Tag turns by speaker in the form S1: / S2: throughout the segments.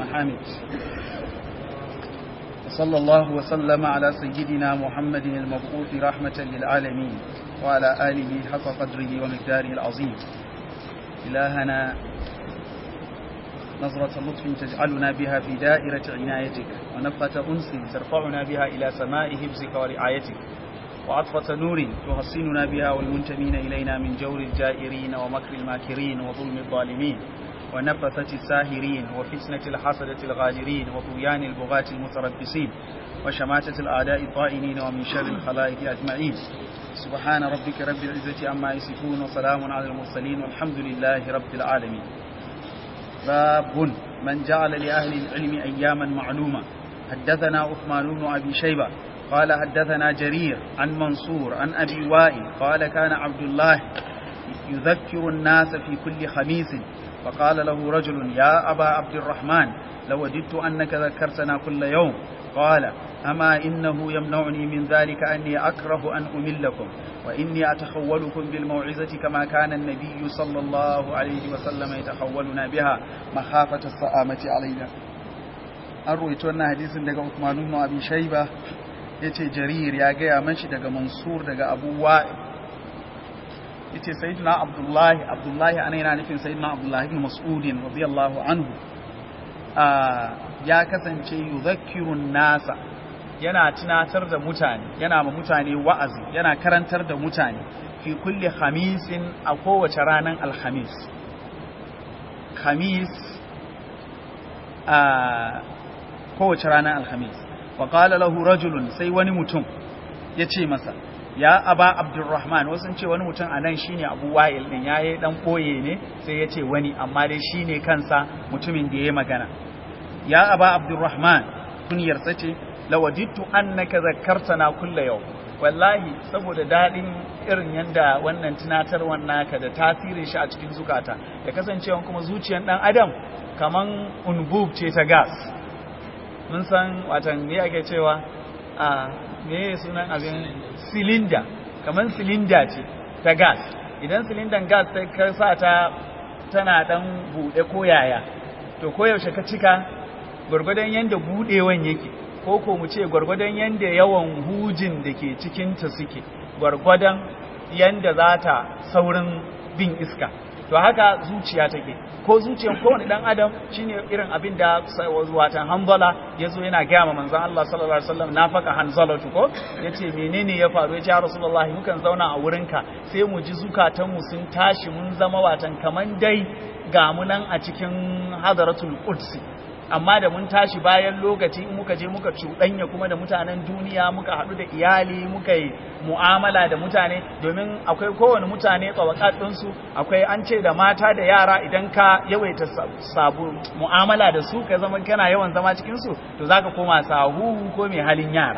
S1: محامد صلى الله وسلم على سيدنا محمد المبعوث رحمة للعالمين وعلى آله حق قدره ومقداره العظيم إلهنا نظرة لطف تجعلنا بها في دائرة عنايتك ونفقة أنس ترفعنا بها إلى سماء حفظك ورعايتك وعطفة نور تحصننا بها والمنتمين إلينا من جور الجائرين ومكر الماكرين وظلم الظالمين ونفثة الساهرين وفتنة الحسدة الغادرين وطغيان البغاة المتربصين وشماتة الأعداء الطائنين ومن شر الخلائق أجمعين سبحان ربك رب العزة عما يصفون وسلام على المرسلين والحمد لله رب العالمين باب من جعل لأهل العلم أياما معلومة حدثنا عثمان بن أبي شيبة قال حدثنا جرير عن منصور عن أبي وائل قال كان عبد الله يذكر الناس في كل خميس فقال له رجل يا أبا عبد الرحمن لوددت أنك ذكرتنا كل يوم قال أما إنه يمنعني من ذلك أني أكره أن أملكم وإني أتخولكم بالموعظة كما كان النبي صلى الله عليه وسلم يتخولنا بها مخافة الصآمة علينا أرويت أن حديث لك عثمان بن أبي شيبة yace jarir ya gaya mashi daga mansur daga abu wa'il yace sayyidina abdullahi abdullahi ana yana nufin sayyidina abdullahi ibn mas'udin radiyallahu anhu ya kasance yuzakkirun nasa yana tunatar da mutane yana ma mutane wa'azi yana karantar da mutane fi kulli khamisin a kowace ranar alhamis khamis a kowace ranar alhamis wa qala lahu rajulun sai wani mutum ya ce masa ya aba abdurrahman wasu ce wani mutum a nan shine abu wa'il din yayi dan koye ne sai ya ce wani amma dai shine kansa mutumin da ya magana ya aba abdurrahman kunyarsa ce lawadittu annaka zakkartana kulla yau wallahi saboda dadin irin yanda wannan tunatarwar naka da tasirin shi a cikin zukata da kasancewa kuma zuciyar dan adam kaman unbub ce ta gas mun san watan me ake cewa a me sunan abin silinda kaman silinda ce ta gas idan silindan gas sai ka sa ta tana dan bude ko yaya to koyaushe ka cika gwargwadon yanda budewan yake ko ko mu ce gwargwadon yanda yawan hujin da ke cikinta suke gwargwadon yanda za ta saurin bin iska to haka zuciya take ko zuciyan kowane dan adam shine irin abin da watan hanzala ya zo yana gaya ma manzon Allah sallallahu alaihi wasallam nafaka hanzala ko yace menene ya faru yace ya rasulullahi mukan zauna a wurinka sai mu ji zukatan mu sun tashi mun zama watan kaman dai ga mu nan a cikin hadaratul qudsi amma da mun tashi bayan lokaci in muka je muka cuɗanya kuma da mutanen duniya muka haɗu da iyali muka yi mu'amala da mutane domin akwai kowane mutane tsawakat ɗinsu akwai an ce da mata da yara idan ka yawaita sabu mu'amala da su ka zama kana yawan zama cikinsu to za ka koma sahu ko mai halin yara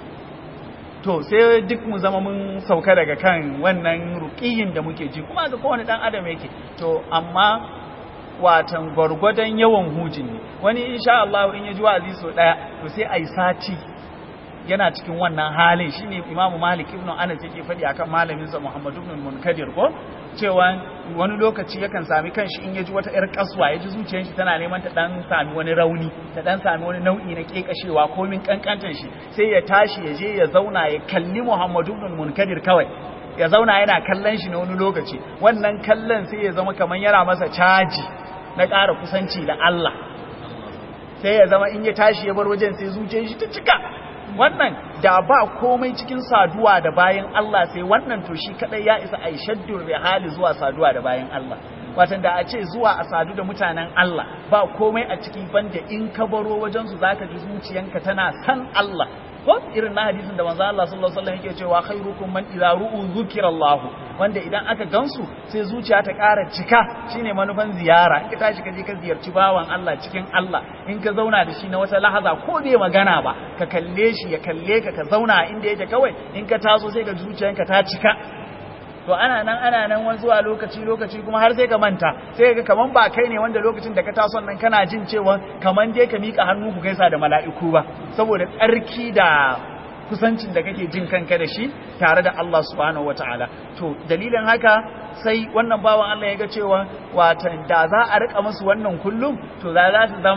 S1: to sai duk mu zama mun sauka daga kan wannan ruƙiyin da muke ji kuma ga kowane ɗan adam yake to amma watan gwargwadon yawan hujin ne wani insha Allah in ya ji wa'azi so daya to sai ai sati yana cikin wannan halin shine Imam Malik ibn Anas yake faɗi akan malamin sa Muhammad ibn Munkadir ko cewa wani lokaci yakan sami kanshi in ya ji wata yar kaswa ya ji zuciyar shi tana neman ta dan sami wani rauni ta dan sami wani nau'i na kekashewa ko min kankantan shi sai ya tashi ya je ya zauna ya kalli Muhammad ibn Munkadir kawai ya zauna yana kallon shi na wani lokaci wannan kallon sai ya zama kamar yana masa caji na ƙara kusanci da Allah sai ya zama in ya tashi ya bar wajen sai zuciyar shi ta cika wannan da ba komai cikin saduwa da bayan Allah sai wannan to shi kadai ya isa a shaddur hali zuwa saduwa da bayan Allah watan da a ce zuwa a sadu da mutanen Allah ba komai a ciki banda in ka baro wajen su zaka ji zuciyanka tana san Allah ko irin na hadisin da manzo Allah sallallahu alaihi wasallam yake cewa khairukum man idza ru'u zikrallah wanda idan aka gansu sai zuciya ta ƙara cika shine manufan ziyara in ka tashi ka je ka ziyarci bawan Allah cikin Allah in ka zauna da shi na wata lahaza ko bai magana ba ka kalle shi ya kalle ka ka zauna inda yake kawai in ka taso sai ka zuciyanka ta cika to ana nan ana nan wani zuwa lokaci lokaci kuma har sai ka manta sai ga kaman ba kai ne wanda lokacin da ka taso nan kana jin cewa kaman dai ka mika hannu ku gaisa da mala'iku ba saboda tsarki da kusancin da kake jin kanka da shi tare da Allah subhanahu wataala to dalilin haka sai wannan bawan Allah ya ga cewa watan da za a rika musu wannan kullum to za za su zama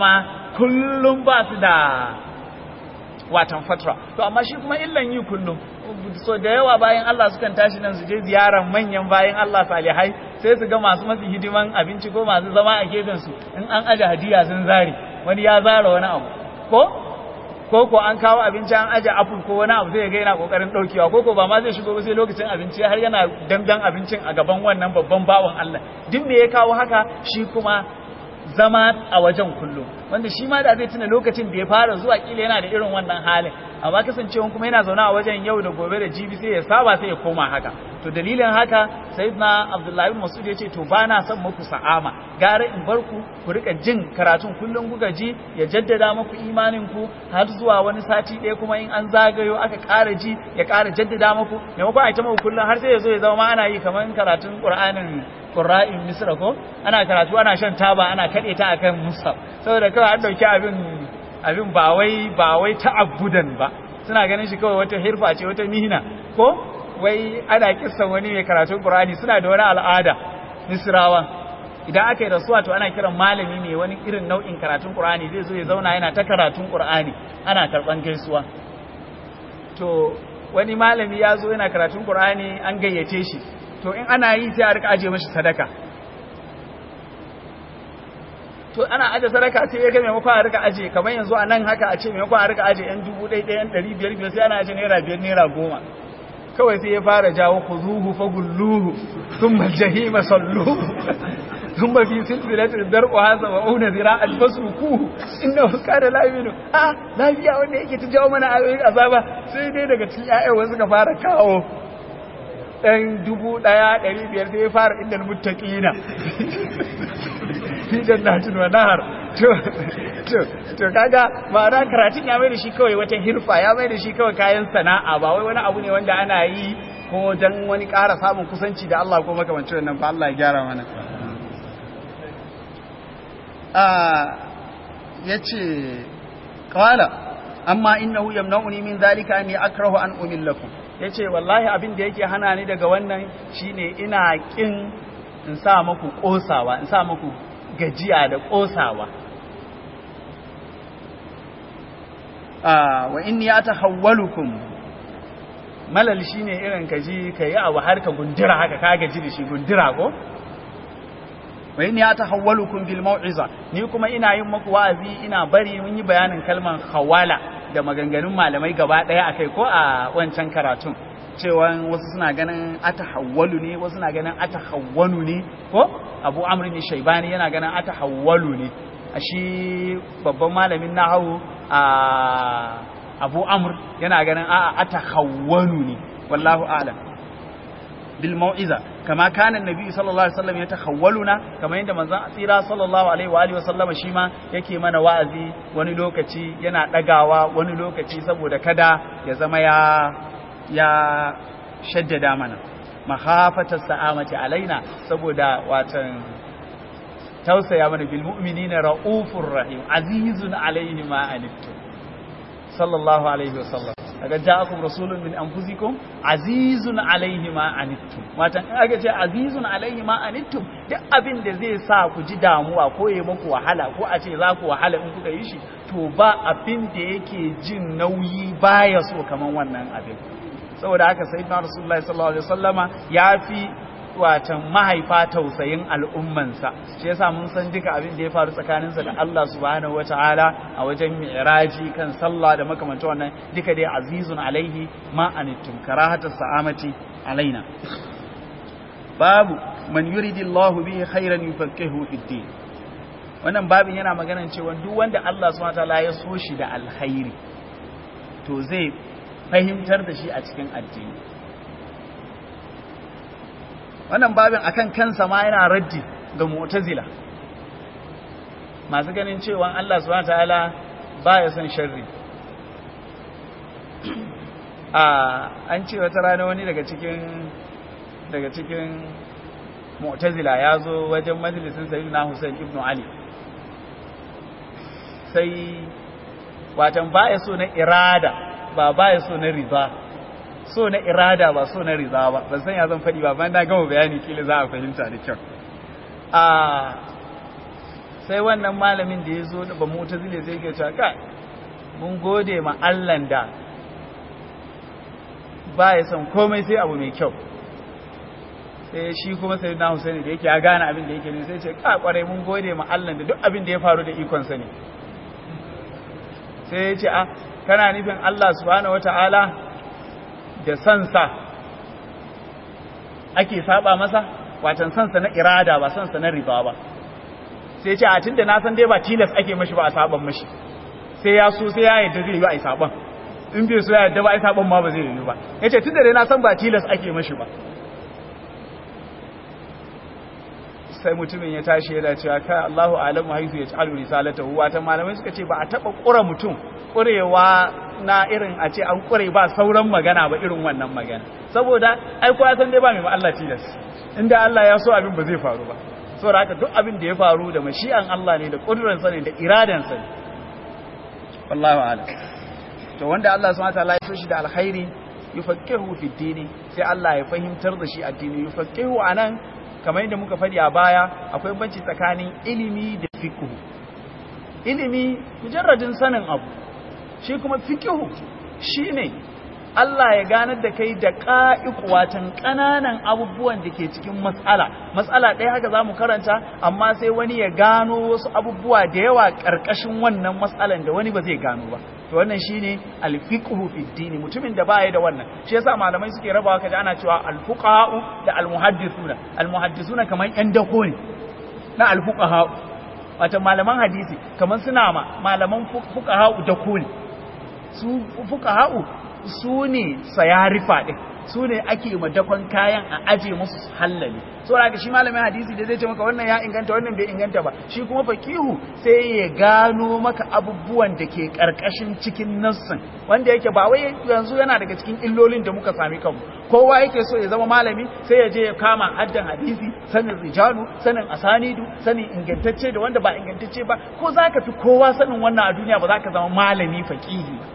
S1: kullum ba su da watan fatra to amma shi kuma illan yi kullum so da yawa bayan Allah sukan tashi nan su je ziyarar manyan bayan Allah salihai sai su ga masu masu hidiman abinci ko masu zama a gefen su in an aje hadiya sun zare wani ya zara wani abu ko ko ko an kawo abinci an aje apple ko wani abu sai ga yana kokarin daukewa ko ko ba ma zai shigo ba sai lokacin abinci har yana dandan abincin a gaban wannan babban bawan Allah duk me ya kawo haka shi kuma zama a wajen kullum wanda shi ma da zai tuna lokacin da ya fara zuwa kila yana da irin wannan halin amma kasancewa kuma yana zaune a wajen yau da gobe da jibi sai ya saba sai ya koma haka to dalilin haka sayyidina abdullahi bin mas'ud yace to bana son muku sa'ama gara in bar ku ku rika jin karatun kullum kuka ji ya jaddada muku imanin ku har zuwa wani sati ɗaya kuma in an zagayo aka ƙara ji ya ƙara jaddada muku maimakon a ita muku kullum har sai ya zo ya zama ana yi kamar karatun qur'anin qurra'in misra ko ana karatu ana shan taba ana kaɗe ta akan musaf saboda kawai an dauki abin abin ba wai ba wai ta'abbudan ba suna ganin shi kawai wata hirfa ce wata mihna ko wai ana kissan wani mai karatun Qur'ani suna da wani al'ada Misrawa idan aka yi rasuwa to ana kiran malami ne wani irin nau'in karatun Qur'ani zai zo ya zauna yana ta karatun Qur'ani ana karban gaisuwa to wani malami ya zo yana karatun Qur'ani an gayyace shi to in ana yi sai a rika aje mashi sadaka to ana aje sadaka sai ya ga maimakon a rika aje kamar yanzu a nan haka a ce maimakon a rika aje yan dubu ɗaya ɗaya yan ɗari biyar biyar sai ana aje naira biyar naira goma kawai sai ya fara jawo ku zuhu fa gulluhu sun mal jahima salluhu sun ba fi silsilatin darko hasa wa auna zira albasuku inda huska da laminu a lafiya wanda yake ta jawo mana ayoyin azaba sai dai daga cikin ƴaƴan wasu ka fara kawo ɗan dubu ɗaya ɗari biyar sai ya fara inda muttaƙina fi jannatin wa nahar to to to kaga ma'ana karatun ya mai da shi kawai wata hirfa ya mai da shi kawai kayan sana'a ba wai wani abu ne wanda ana yi ko dan wani ƙara samun kusanci da Allah ko makamancin wannan ba Allah ya gyara mana a yace qala amma innahu yamna'uni min zalika anni akrahu an umillakum yace wallahi abin da yake hana ni daga wannan shine ina kin in sa muku kosawa in sa muku gajiya da ƙosawa wa inni ya ta hawwalukum malal shi ne irin ka ji ka yi abu har ka gundura haka ka gaji da shi gundura ko wa inni ya ta hawwalukum bil mau'iza ni kuma ina yin muku wa'azi ina bari mun yi bayanin kalman hawala da maganganun malamai gaba daya akai ko a wancan karatun cewa wasu suna ganin atahawwalu ne wasu suna ganin atahawwanu ne ko abu amrin shaibani yana ganin atahawwalu ne a shi babban malamin nahawu a abu amr yana ganin a atahawwanu ne wallahu a'lam bil mau'iza kama kana annabi sallallahu alaihi wasallam yatahawwaluna kama yanda manzon tsira sallallahu alaihi wa alihi wasallam shi ma yake mana wa'azi wani lokaci yana dagawa wani lokaci saboda kada ya zama ya ya shaddada mana mahafatar sa'amati alaina saboda watan tausaya mana bil mu'minina raufur rahim azizun alaihi ma anittum sallallahu alaihi wasallam daga ja'akum rasulun min anfusikum azizun alaihi ma anittum watan in aka ce azizun alaihi ma anittum duk abin da zai sa ku ji damuwa ko yayi muku wahala ko a ce za ku wahala in kuka yi shi to ba abin da yake jin nauyi baya so kaman wannan abin saboda haka sayyidina rasulullahi sallallahu alaihi wasallama yafi watan mahaifa tausayin al'ummansa shi yasa mun san duka abin da ya faru tsakaninsa da Allah subhanahu wataala a wajen mi'raji kan sallah da makamanta wannan duka dai azizun alaihi ma anittum karahatus sa'amati alaina babu man yuridillahu bihi khairan yufaqihu fid din wannan babin yana maganan cewa duk wanda Allah subhanahu wataala ya so shi da alkhairi to zai fahimtar da shi a cikin addini wannan babin akan kansa ma yana raddi ga mu'tazila masu ganin cewa Allah subhanahu wataala baya son sharri a an ce wata rana wani daga cikin daga cikin mu'tazila ya zo wajen majalisin sayyidina Hussein ibn Ali sai watan baya so na irada ba baya so na riba so na irada ba so na riza ba ban san ya zan faɗi ba bayan na gama bayani kila za a fahimta da kyau a sai wannan malamin da ya zo da ba mutazile sai ke cewa ka mun gode ma Allahn da ba ya son komai sai abu mai kyau sai shi kuma sai na Husaini da yake ya gane abin da yake ne sai ce ka kwarai mun gode ma Allah da duk abin da ya faru da ikon sa ne sai ya ce a kana nufin Allah subhanahu wataala da sansa ake saba masa watan sansa na irada ba sansa na riba ba sai ya ce a tunda na san dai ba tilas ake mashi ba a saban mashi sai ya so sai ya yarda zai yi a saban in bai so ya yarda ba a saban ma ba zai yi ba yace tunda dai na san ba tilas ake mashi ba sai mutumin ya tashi yana cewa ka Allahu alamu haifu ya ta'alu risalatahu wata malamai suka ce ba a taba kura mutum kurewa na irin a ce an kure ba sauran magana ba irin wannan magana saboda ai ko san dai ba mai Allah tilas inda Allah ya so abin ba zai faru ba saboda haka duk abin da ya faru da mashi'an Allah ne da kudurar sa ne da iradan sa ne wallahi a'lam to wanda Allah subhanahu wa ta'ala ya so shi da alkhairi yufaqihu fi dini sai Allah ya fahimtar da shi addini yufaqihu anan kamar yadda muka faɗi a baya akwai banci tsakanin ilimi da fiqhu ilimi mujarradin sanin abu shi kuma fiqhu shine Allah ya ganar da kai da ƙa'iƙuwatan ƙananan abubuwan da ke cikin matsala matsala ɗaya haka za mu karanta amma sai wani ya gano wasu abubuwa da yawa ƙarƙashin wannan matsalan da wani ba zai gano ba to wannan shine alfiqhu fi dini mutumin da baya da wannan shi yasa malamai suke rabawa kaje ana cewa alfuqaha'u da almuhaddithuna almuhaddithuna kaman yan dako ne na alfuqaha'u wato malaman hadisi kaman suna ma malaman fuqaha'u dako ne su fuqaha'u su ne sayarifa din su ne ake madakon kayan a aje musu su hallale so da shi malamin hadisi da zai ce maka wannan ya inganta wannan bai inganta ba shi kuma fakihu sai ya gano maka abubuwan da ke karkashin cikin nassin wanda yake ba wai yanzu yana daga cikin illolin da muka sami kanmu kowa yake so ya zama malami sai ya je ya kama haddan hadisi sanin rijalu sanin asanidu sanin ingantacce da wanda ba ingantacce ba ko zaka fi kowa sanin wannan a duniya ba za ka zama malami fakihi ba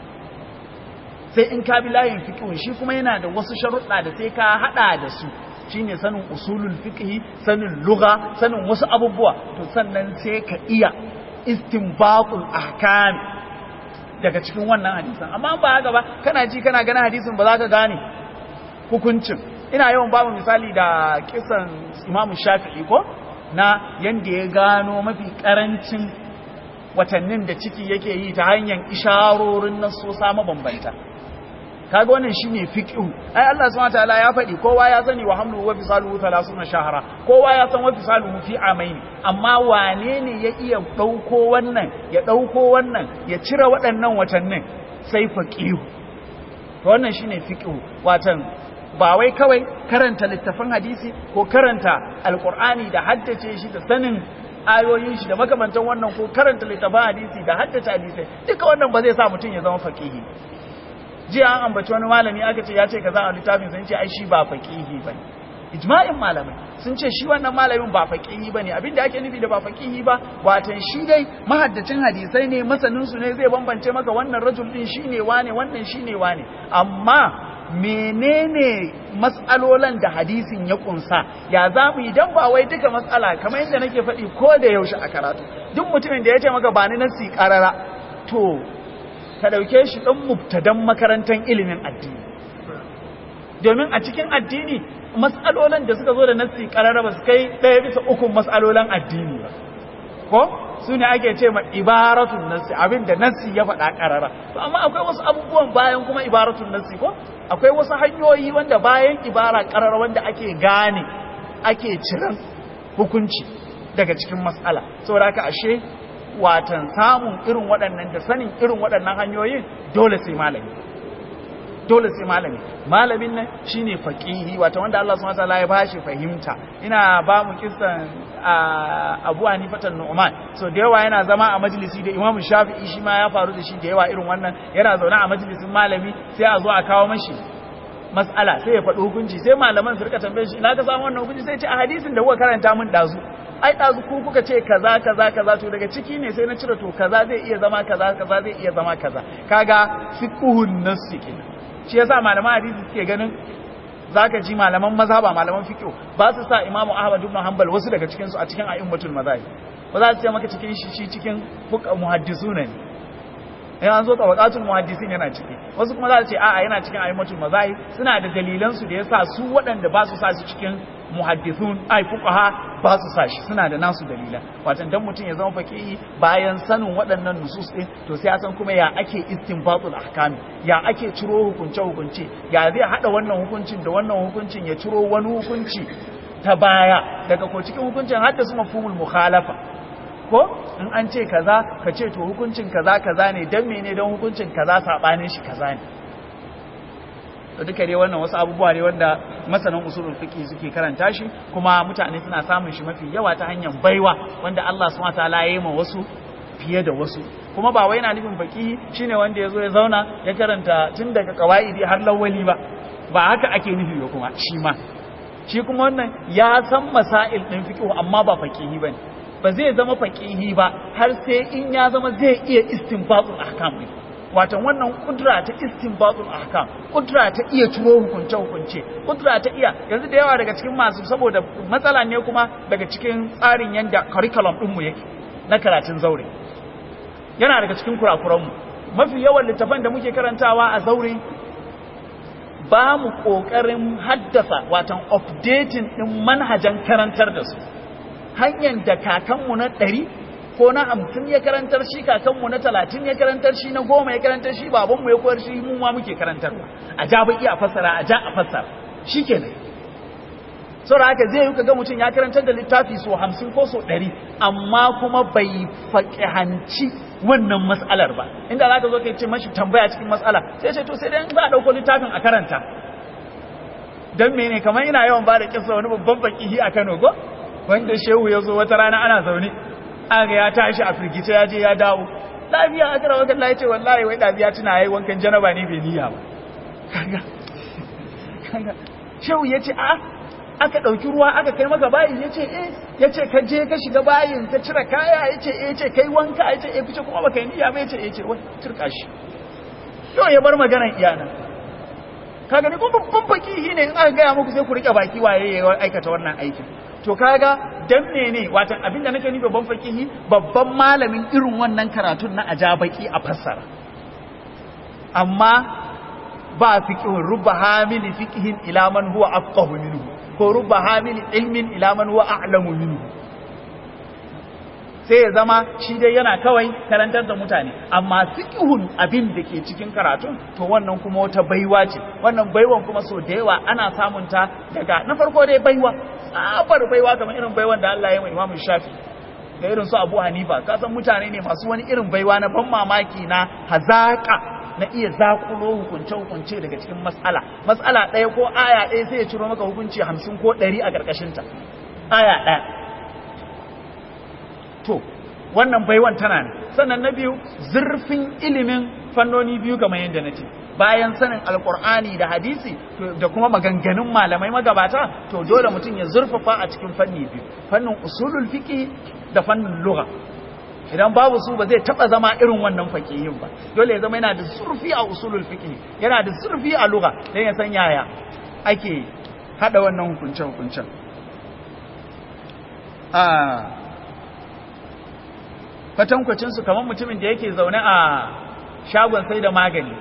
S1: sai in ka bi layin fiqh shi kuma yana da wasu sharuɗa da sai ka hada da su shine sanin usulul fiqh sanin lugha sanin wasu abubuwa to sannan sai ka iya istinbaqul ahkam daga cikin wannan hadisin amma ba haka ba kana ji kana ganin hadisin ba za ka gane hukuncin ina yawan babu misali da kisan Imam Shafi'i ko na yanda ya gano mafi karancin watannin da ciki yake yi ta hanyar isharorin nasosa mabambanta kaga wannan shine fiqhu ai Allah subhanahu wataala ya faɗi kowa ya sani wa hamlu wa fisaluhu 30 shahra kowa ya san wa fisaluhu fi amaini amma wane ne ya iya dauko wannan ya dauko wannan ya cire waɗannan watannin sai faqihu to wannan shine fiqhu watan ba wai kawai karanta littafin hadisi ko karanta alqur'ani da haddace shi da sanin ayoyin shi da makamantan wannan ko karanta littafin hadisi da haddace hadisai duka wannan ba zai sa mutum ya zama faqihi jiya an ambaci wani malami aka ce ya ce kaza a littafin sun ce ai shi ba faqihi bane ijma'in malamai sun ce shi wannan malamin ba faqihi bane abinda ake nufi da ba faqihi ba watan shi dai mahaddacin hadisai ne masanin su ne zai bambance maka wannan rajul din shine wane wannan shine wane amma menene mas'alolan da hadisin ya kunsa ya za mu idan ba wai duka matsala kamar yadda nake faɗi ko da yaushe a karatu duk mutumin da ya ce maka ba ni nasi karara to ka ɗauke shi ɗan mubtadan makarantar ilimin addini domin a cikin addini matsalolin da suka zo da nassi karara ba su kai ɗaya bisa ukun matsalolin addini ba ko su ne ake ce ma ibaratun nassi abin da nassi ya faɗa karara to amma akwai wasu abubuwan bayan kuma ibaratun nassi ko akwai wasu hanyoyi wanda bayan ibara karara wanda ake gane ake ciran hukunci daga cikin matsala saboda haka ashe watan samun irin waɗannan da sanin irin waɗannan hanyoyin dole sai malami dole sai malami malamin nan shine faqihi wato wanda Allah subhanahu wataala ya bashi fahimta ina ba mu kissan Abu Hanifa Nu'man so da yawa yana zama a majalisi da Imam Shafi'i shi ma ya faru da shi da yawa irin wannan yana zaune a majalisin malami sai a zo a kawo mashi mas'ala sai ya faɗi hukunci sai malaman su rika tambaye shi ina ka samu wannan hukunci sai ce a hadisin da kuka karanta min dazu ai ɗazu ku kuka ce kaza kaza kaza to daga ciki ne sai na cire to kaza zai iya zama kaza kaza zai iya zama kaza kaga fiqhun nassi kenan shi yasa malaman hadisi suke ganin zaka ji malaman mazhaba malaman fiqh ba su sa imamu ahmad ibn hanbal wasu daga cikin su a cikin a'immatul mazahib ba za su ce maka cikin shi shi cikin muhaddisuna ne in an zo tabaqatul muhaddisin yana ciki wasu kuma za su ce a'a yana cikin aimatul mazahib suna da dalilan su da yasa su waɗanda ba su sa su cikin muhaddithun ai fuqaha ba su sa shi suna da nasu dalilan watan dan mutum ya zama faqihi bayan sanin waɗannan nusus din to sai ya san kuma ya ake istinbatul ahkam ya ake ciro hukunce hukunce ya zai hada wannan hukuncin da wannan hukuncin ya ciro wani hukunci ta baya daga ko cikin hukuncin haddasa mafhumul mukhalafa ko in an ce kaza ka ce to hukuncin kaza kaza ne dan mene dan hukuncin kaza sabanin shi kaza ne to duka dai wannan wasu abubuwa ne wanda masanan usulul fiqh suke karanta shi kuma mutane suna samun shi mafi yawa ta hanyar baiwa wanda Allah subhanahu wataala ya yi ma wasu fiye da wasu kuma ba wai yana nufin faqih shine wanda yazo ya zauna ya karanta tun daga qawaidi har lawali ba ba haka ake nufi ba kuma shi ma shi kuma wannan ya san masail din fiqh amma ba faqihi bane ba zai zama faqihi ba har sai in ya zama zai iya istinbatul ahkam din watan wannan kudura ta istinbatul ahkam kudura ta iya ciro hukunce hukunce kudura ta iya yanzu da yawa daga cikin masu saboda matsala ne kuma daga cikin tsarin yanda curriculum din mu yake na karatun zaure yana daga cikin kurakuran mu mafi yawan littafan da muke karantawa a zaure ba mu kokarin haddasa watan updating din manhajan karantar da su hanyar da kakanmu na ɗari ko na hamsin ya karantar shi kakanmu na talatin ya karantar shi na goma ya karantar shi babanmu ya koyar shi mu ma muke karantarwa a ja baki a fassara a ja a fassara shi kenan saboda haka zai yi ga mutum ya karantar da littafi so hamsin ko so ɗari amma kuma bai faƙihanci wannan matsalar ba inda za ka zo ka ce mashi tambaya cikin matsala sai ce to sai dai za a ɗauko littafin a karanta don mene kamar ina yawan ba da kisa wani babban faƙihi a kano go wanda shehu ya zo wata rana ana zaune aga ya tashi a firgice ya je ya dawo lafiya aka rawa kan ya ce wallahi wai ɗabiya tuna yayi wankan janaba ne bai niyya ba kaga kaga shehu ya ce a aka ɗauki ruwa aka kai maka bayin ya ce eh ya ce ka je ka shiga bayin ka cire kaya ya ce eh ce kai wanka ya ce eh fice kuma baka yi niyya ba ya ce eh ce wai turka shi yau ya bar maganar iyana kaga ni kuma babban fakihi ne in aka gaya muku sai ku rike baki waye ya aikata wannan aikin to kaga dan ne watan abinda nake nufi babban fakihi babban malamin irin wannan karatun na ajabaki a fassara amma ba fiqhun rubba hamili fiqhin ila man huwa afqahu minhu ko rubba hamili ilmin ila man huwa a'lamu minhu sai ya zama shi dai yana kawai karantar da mutane amma fiqhun abin da ke cikin karatun to wannan kuma wata baiwa ce wannan baiwan kuma so da yawa ana samun ta daga na farko dai baiwa tsabar baiwa kamar irin baiwan da Allah ya yi Imam Shafi da irin su Abu Hanifa ka san mutane ne masu wani irin baiwa na ban mamaki na hazaka na iya zakulo hukunce hukunce daga cikin mas'ala mas'ala ɗaya ko aya ɗaya sai ya ciro maka hukunci hamsin ko ɗari a ƙarƙashin ta aya ɗaya to wannan baiwan tana ne sannan na biyu zurfin ilimin fannoni biyu kamar yadda na ce bayan sanin alkur'ani da hadisi da kuma maganganun malamai magabata to dole mutum ya zurfafa a cikin fanni biyu fannin usulul fiqh da fannin lugha idan babu su ba zai taba zama irin wannan faqihin ba dole ya zama yana da zurfi a usulul fiqh yana da zurfi a lugha dan ya san yaya ake hada wannan hukuncen hukuncen ah kwatankwacin su kamar mutumin da yake zaune a shagon sai da magani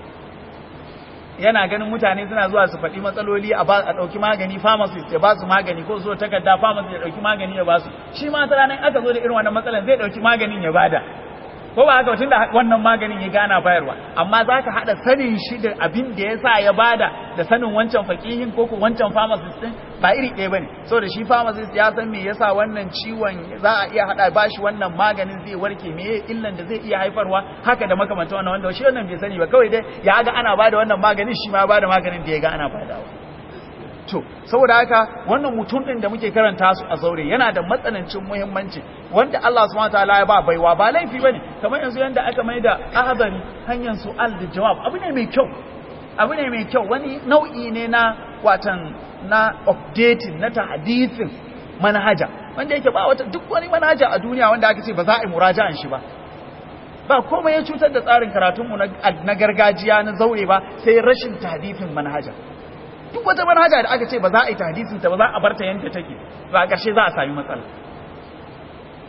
S1: yana ganin mutane suna zuwa su faɗi matsaloli a ɗauki magani pharmacist ya ba su magani ko zo takarda pharmacist ya ɗauki magani ya ba su shi ma ta ranar aka zo da irin wannan matsalan zai ɗauki maganin ya bada ko ba haka tun da wannan maganin ya gana bayarwa amma za ka haɗa sanin shi da abin da ya sa ya bada da sanin wancan fakihin ko wancan pharmacist ɗin ba iri ɗaya ba ne so da shi pharmacist ya san me yasa wannan ciwon za a iya haɗa ba shi wannan maganin zai warke me illan da zai iya haifarwa haka da makamanta wannan wanda shi wannan bai sani ba kawai dai ya ga ana bada wannan maganin shi ma bada maganin da ya ga ana badawa to saboda haka wannan mutum din da muke karanta su a zaure yana da matsanancin muhimmanci wanda Allah subhanahu wataala ya ba baiwa ba laifi bane kamar yanzu yanda aka mai da ahadari hanyar su'al da jawab abu ne mai kyau abu ne mai kyau wani nau'i ne na watan na updating na tahdithin manhaja wanda yake ba wata duk wani manhaja a duniya wanda aka ce ba za a yi muraja'an shi ba ba komai ya cutar da tsarin karatunmu na gargajiya na zaure ba sai rashin tahdithin manhaja duk wata manhaja da aka ce ba za a yi tahdisin ta ba za a bar ta yanda take ba a ƙarshe za a sami matsala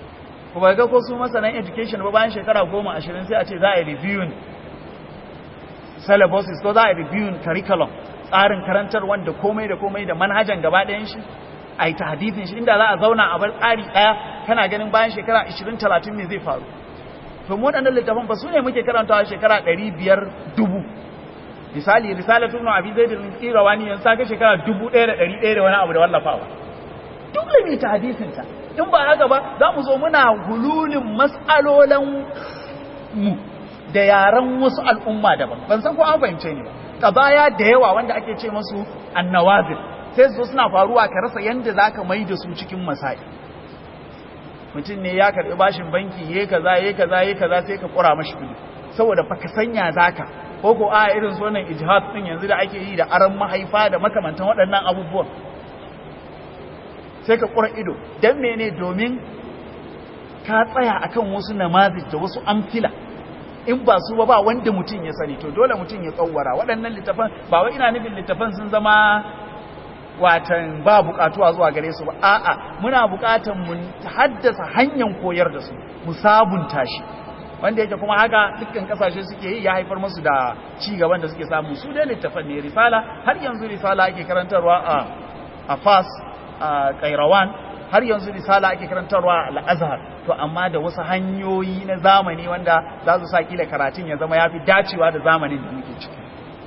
S1: ko ba ga ko su masanan education ba bayan shekara goma ashirin sai a ce za a yi reviewing syllabuses ko za a yi reviewing curriculum tsarin karantar wanda komai da komai da manhajan gaba ɗayan shi a yi tahdithin shi inda za a zauna a bar tsari ɗaya kana ganin bayan shekara 20-30 ne zai faru to mu waɗannan littafan ba su ne muke karantawa shekara 500 dubu misali risalatu ibn abi zaid al-qirawani yan saka shekara 1100 da wani abu da wallafawa dole ne tahdithin ta in ba haka ba za mu zo muna hululin mas'alolan mu da yaran wasu al'umma daban ban san ko an fahimce ni ba kabaya da yawa wanda ake ce masu annawazil sai su suna faruwa ka rasa yanda zaka mai da su cikin masai mutum ne ya karbi bashin banki yayi kaza yayi kaza yayi kaza sai ka kura mashi kudi saboda fa ka sanya zaka ko ko a irin su wannan ijtihad din yanzu da ake yi da aran mahaifa da makamantan waɗannan abubuwan sai ka kura ido dan mene domin ka tsaya akan wasu namazi da wasu amfila in ba su ba ba wanda mutum ya sani to dole mutum ya tsawara waɗannan littafan ba wai ina nufin littafan sun zama watan ba bukatuwa zuwa gare su ba a'a muna bukatan mu haddasa hanyar koyar da su mu sabunta shi wanda yake kuma haka dukkan kasashe suke yi ya haifar musu da ci gaban da suke samu su dai littafan ne risala har yanzu risala ake karantarwa a a Fas a Kairawan har yanzu risala ake karantarwa al-Azhar to amma da wasu hanyoyi na zamani wanda za su sa kila karatun ya zama yafi dacewa da zamanin da muke ciki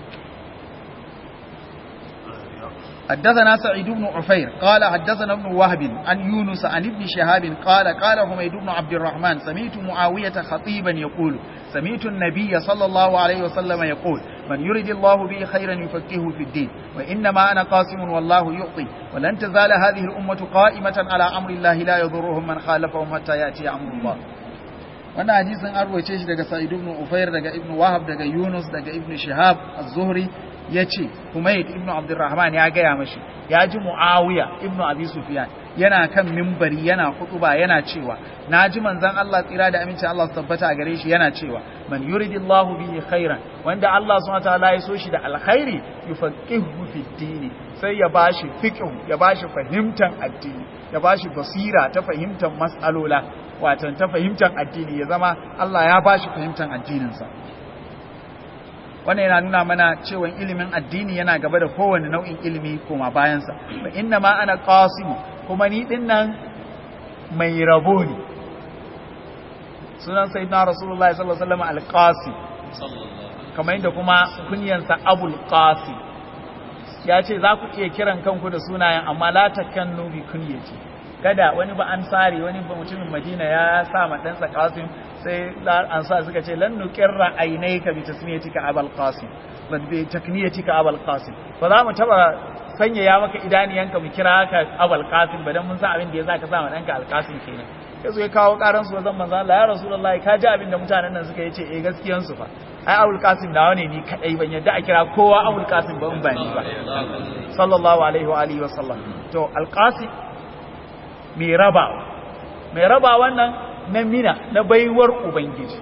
S1: حدثنا سعيد بن عفير قال حدثنا ابن وهب عن يونس عن ابن شهاب قال قال حميد بن عبد الرحمن سمعت معاوية خطيبا يقول سمعت النبي صلى الله عليه وسلم يقول من يرد الله به خيرا يفكهه في الدين وإنما أنا قاسم والله يعطي ولن تزال هذه الأمة قائمة على أمر الله لا يضرهم من خالفهم حتى يأتي أمر الله wannan hadisin an ruwaice shi daga Sa'id ibn Ufair daga Ibn Wahab daga Yunus daga Ibn Shihab az-Zuhri yace Humayd ibn Abdurrahman ya gaya mashi ya ji Muawiya ibn Abi Sufyan yana kan mimbari yana hutuba yana cewa naji manzon Allah tsira da aminci Allah su tabbata a gare shi yana cewa man yuridillahu bihi khairan wanda Allah subhanahu wataala ya so shi da alkhairi yufaqihu fi dini sai ya bashi fiqh ya bashi fahimtan addini ya bashi basira ta fahimtan mas'alola watan ta fahimtar addini ya zama Allah ya bashi fahimtar addininsa wannan yana nuna mana cewa ilimin addini yana gaba da kowane nau'in ilimi koma bayansa ba inna ma ana qasimu kuma ni din nan mai rabo ne sunan sayyidina rasulullahi sallallahu alaihi wasallam al-qasim kamar yadda kuma kunyansa abul qasim ya ce za ku iya kiran kanku da sunayen amma la takannu bi kunyati kada wani ba an sare wani ba mutumin madina ya sa ma ɗansa qasim sai an sa suka ce lan nuqirra aynayka bi tasmiyatika abul qasim ban bi takniyatika abul qasim ba za mu taba sanya ya maka idaniyanka mu kira ka abul qasim ba dan mun san abin da ya zaka sa ma ɗanka al qasim kenan yazo ya kawo karan su wajen manzo Allah ya rasulullahi ka ji abin da mutanen nan suka yace eh gaskiyan su fa ai abul qasim nawa ne ni kadai ban yadda a kira kowa abul qasim ba in ba ni ba sallallahu alaihi wa alihi wa sallam to al qasim mai raba mai raba wannan na mina na baiwar ubangiji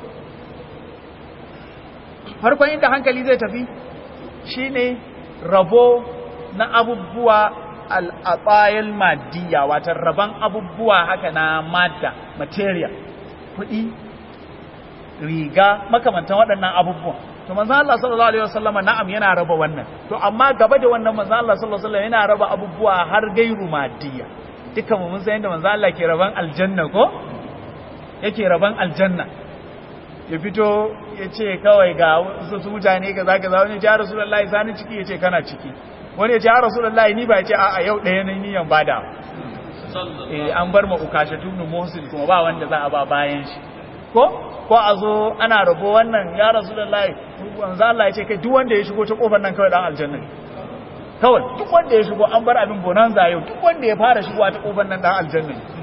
S1: farkon inda hankali zai tafi shine rabo na abubuwa al'abayal maddiya watan raban abubuwa haka na madda material kuɗi riga makamantan waɗannan abubuwan to manzo Allah sallallahu alaihi wasallama na'am yana raba wannan to amma gaba da wannan manzo Allah sallallahu alaihi wasallam yana raba abubuwa har gairu maddiya dukkan mu mun san yadda manzo Allah ke raban aljanna ko yake raban aljanna ya fito ya ce kawai ga su mutane kaza kaza wani ya rasulullahi sani ciki ya ce kana ciki wani ya ce rasulullahi ni ba ya ce a'a yau ɗaya ne niyan bada eh an bar ma ukasha tunu muhsin kuma ba wanda za a ba bayan shi ko ko a zo ana rabo wannan ya rasulullahi manzo Allah ya ce kai duk wanda ya shigo ta kofar nan kawai dan aljanna ne kawai duk wanda ya shigo an bar abin bonanza yau duk wanda ya fara shigowa ta kofar nan dan aljanna ne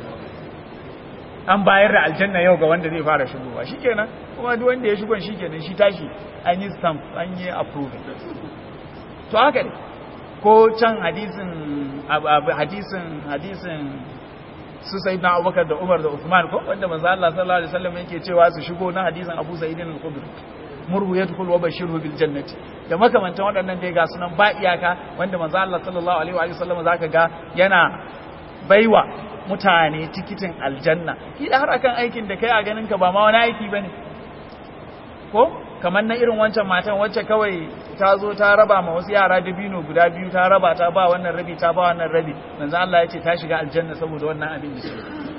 S1: an bayar da aljanna yau ga wanda zai fara shigowa shikenan kuma duk wanda ya shigo shikenan shi tashi an yi stamp an yi approve to haka ne ko can hadisin hadisin hadisin su sayyidina Abubakar da Umar da Uthman ko wanda manzo Allah sallallahu alaihi wasallam yake cewa su shigo na hadisin Abu Sa'id al-Khudri murhu yadkhul wa bashirhu bil jannati da makamantan waɗannan dai ga sunan ba iyaka wanda manzo Allah sallallahu alaihi wa sallam zaka ga yana baiwa mutane tikitin aljanna kila har akan aikin da kai a ganin ka ba ma wani aiki bane ko kamar na irin wancan matan wacce kawai ta zo ta raba ma wasu yara dabino guda biyu ta raba ta ba wannan rabi ta ba wannan rabi manzo Allah ya ce ta shiga aljanna saboda wannan abin da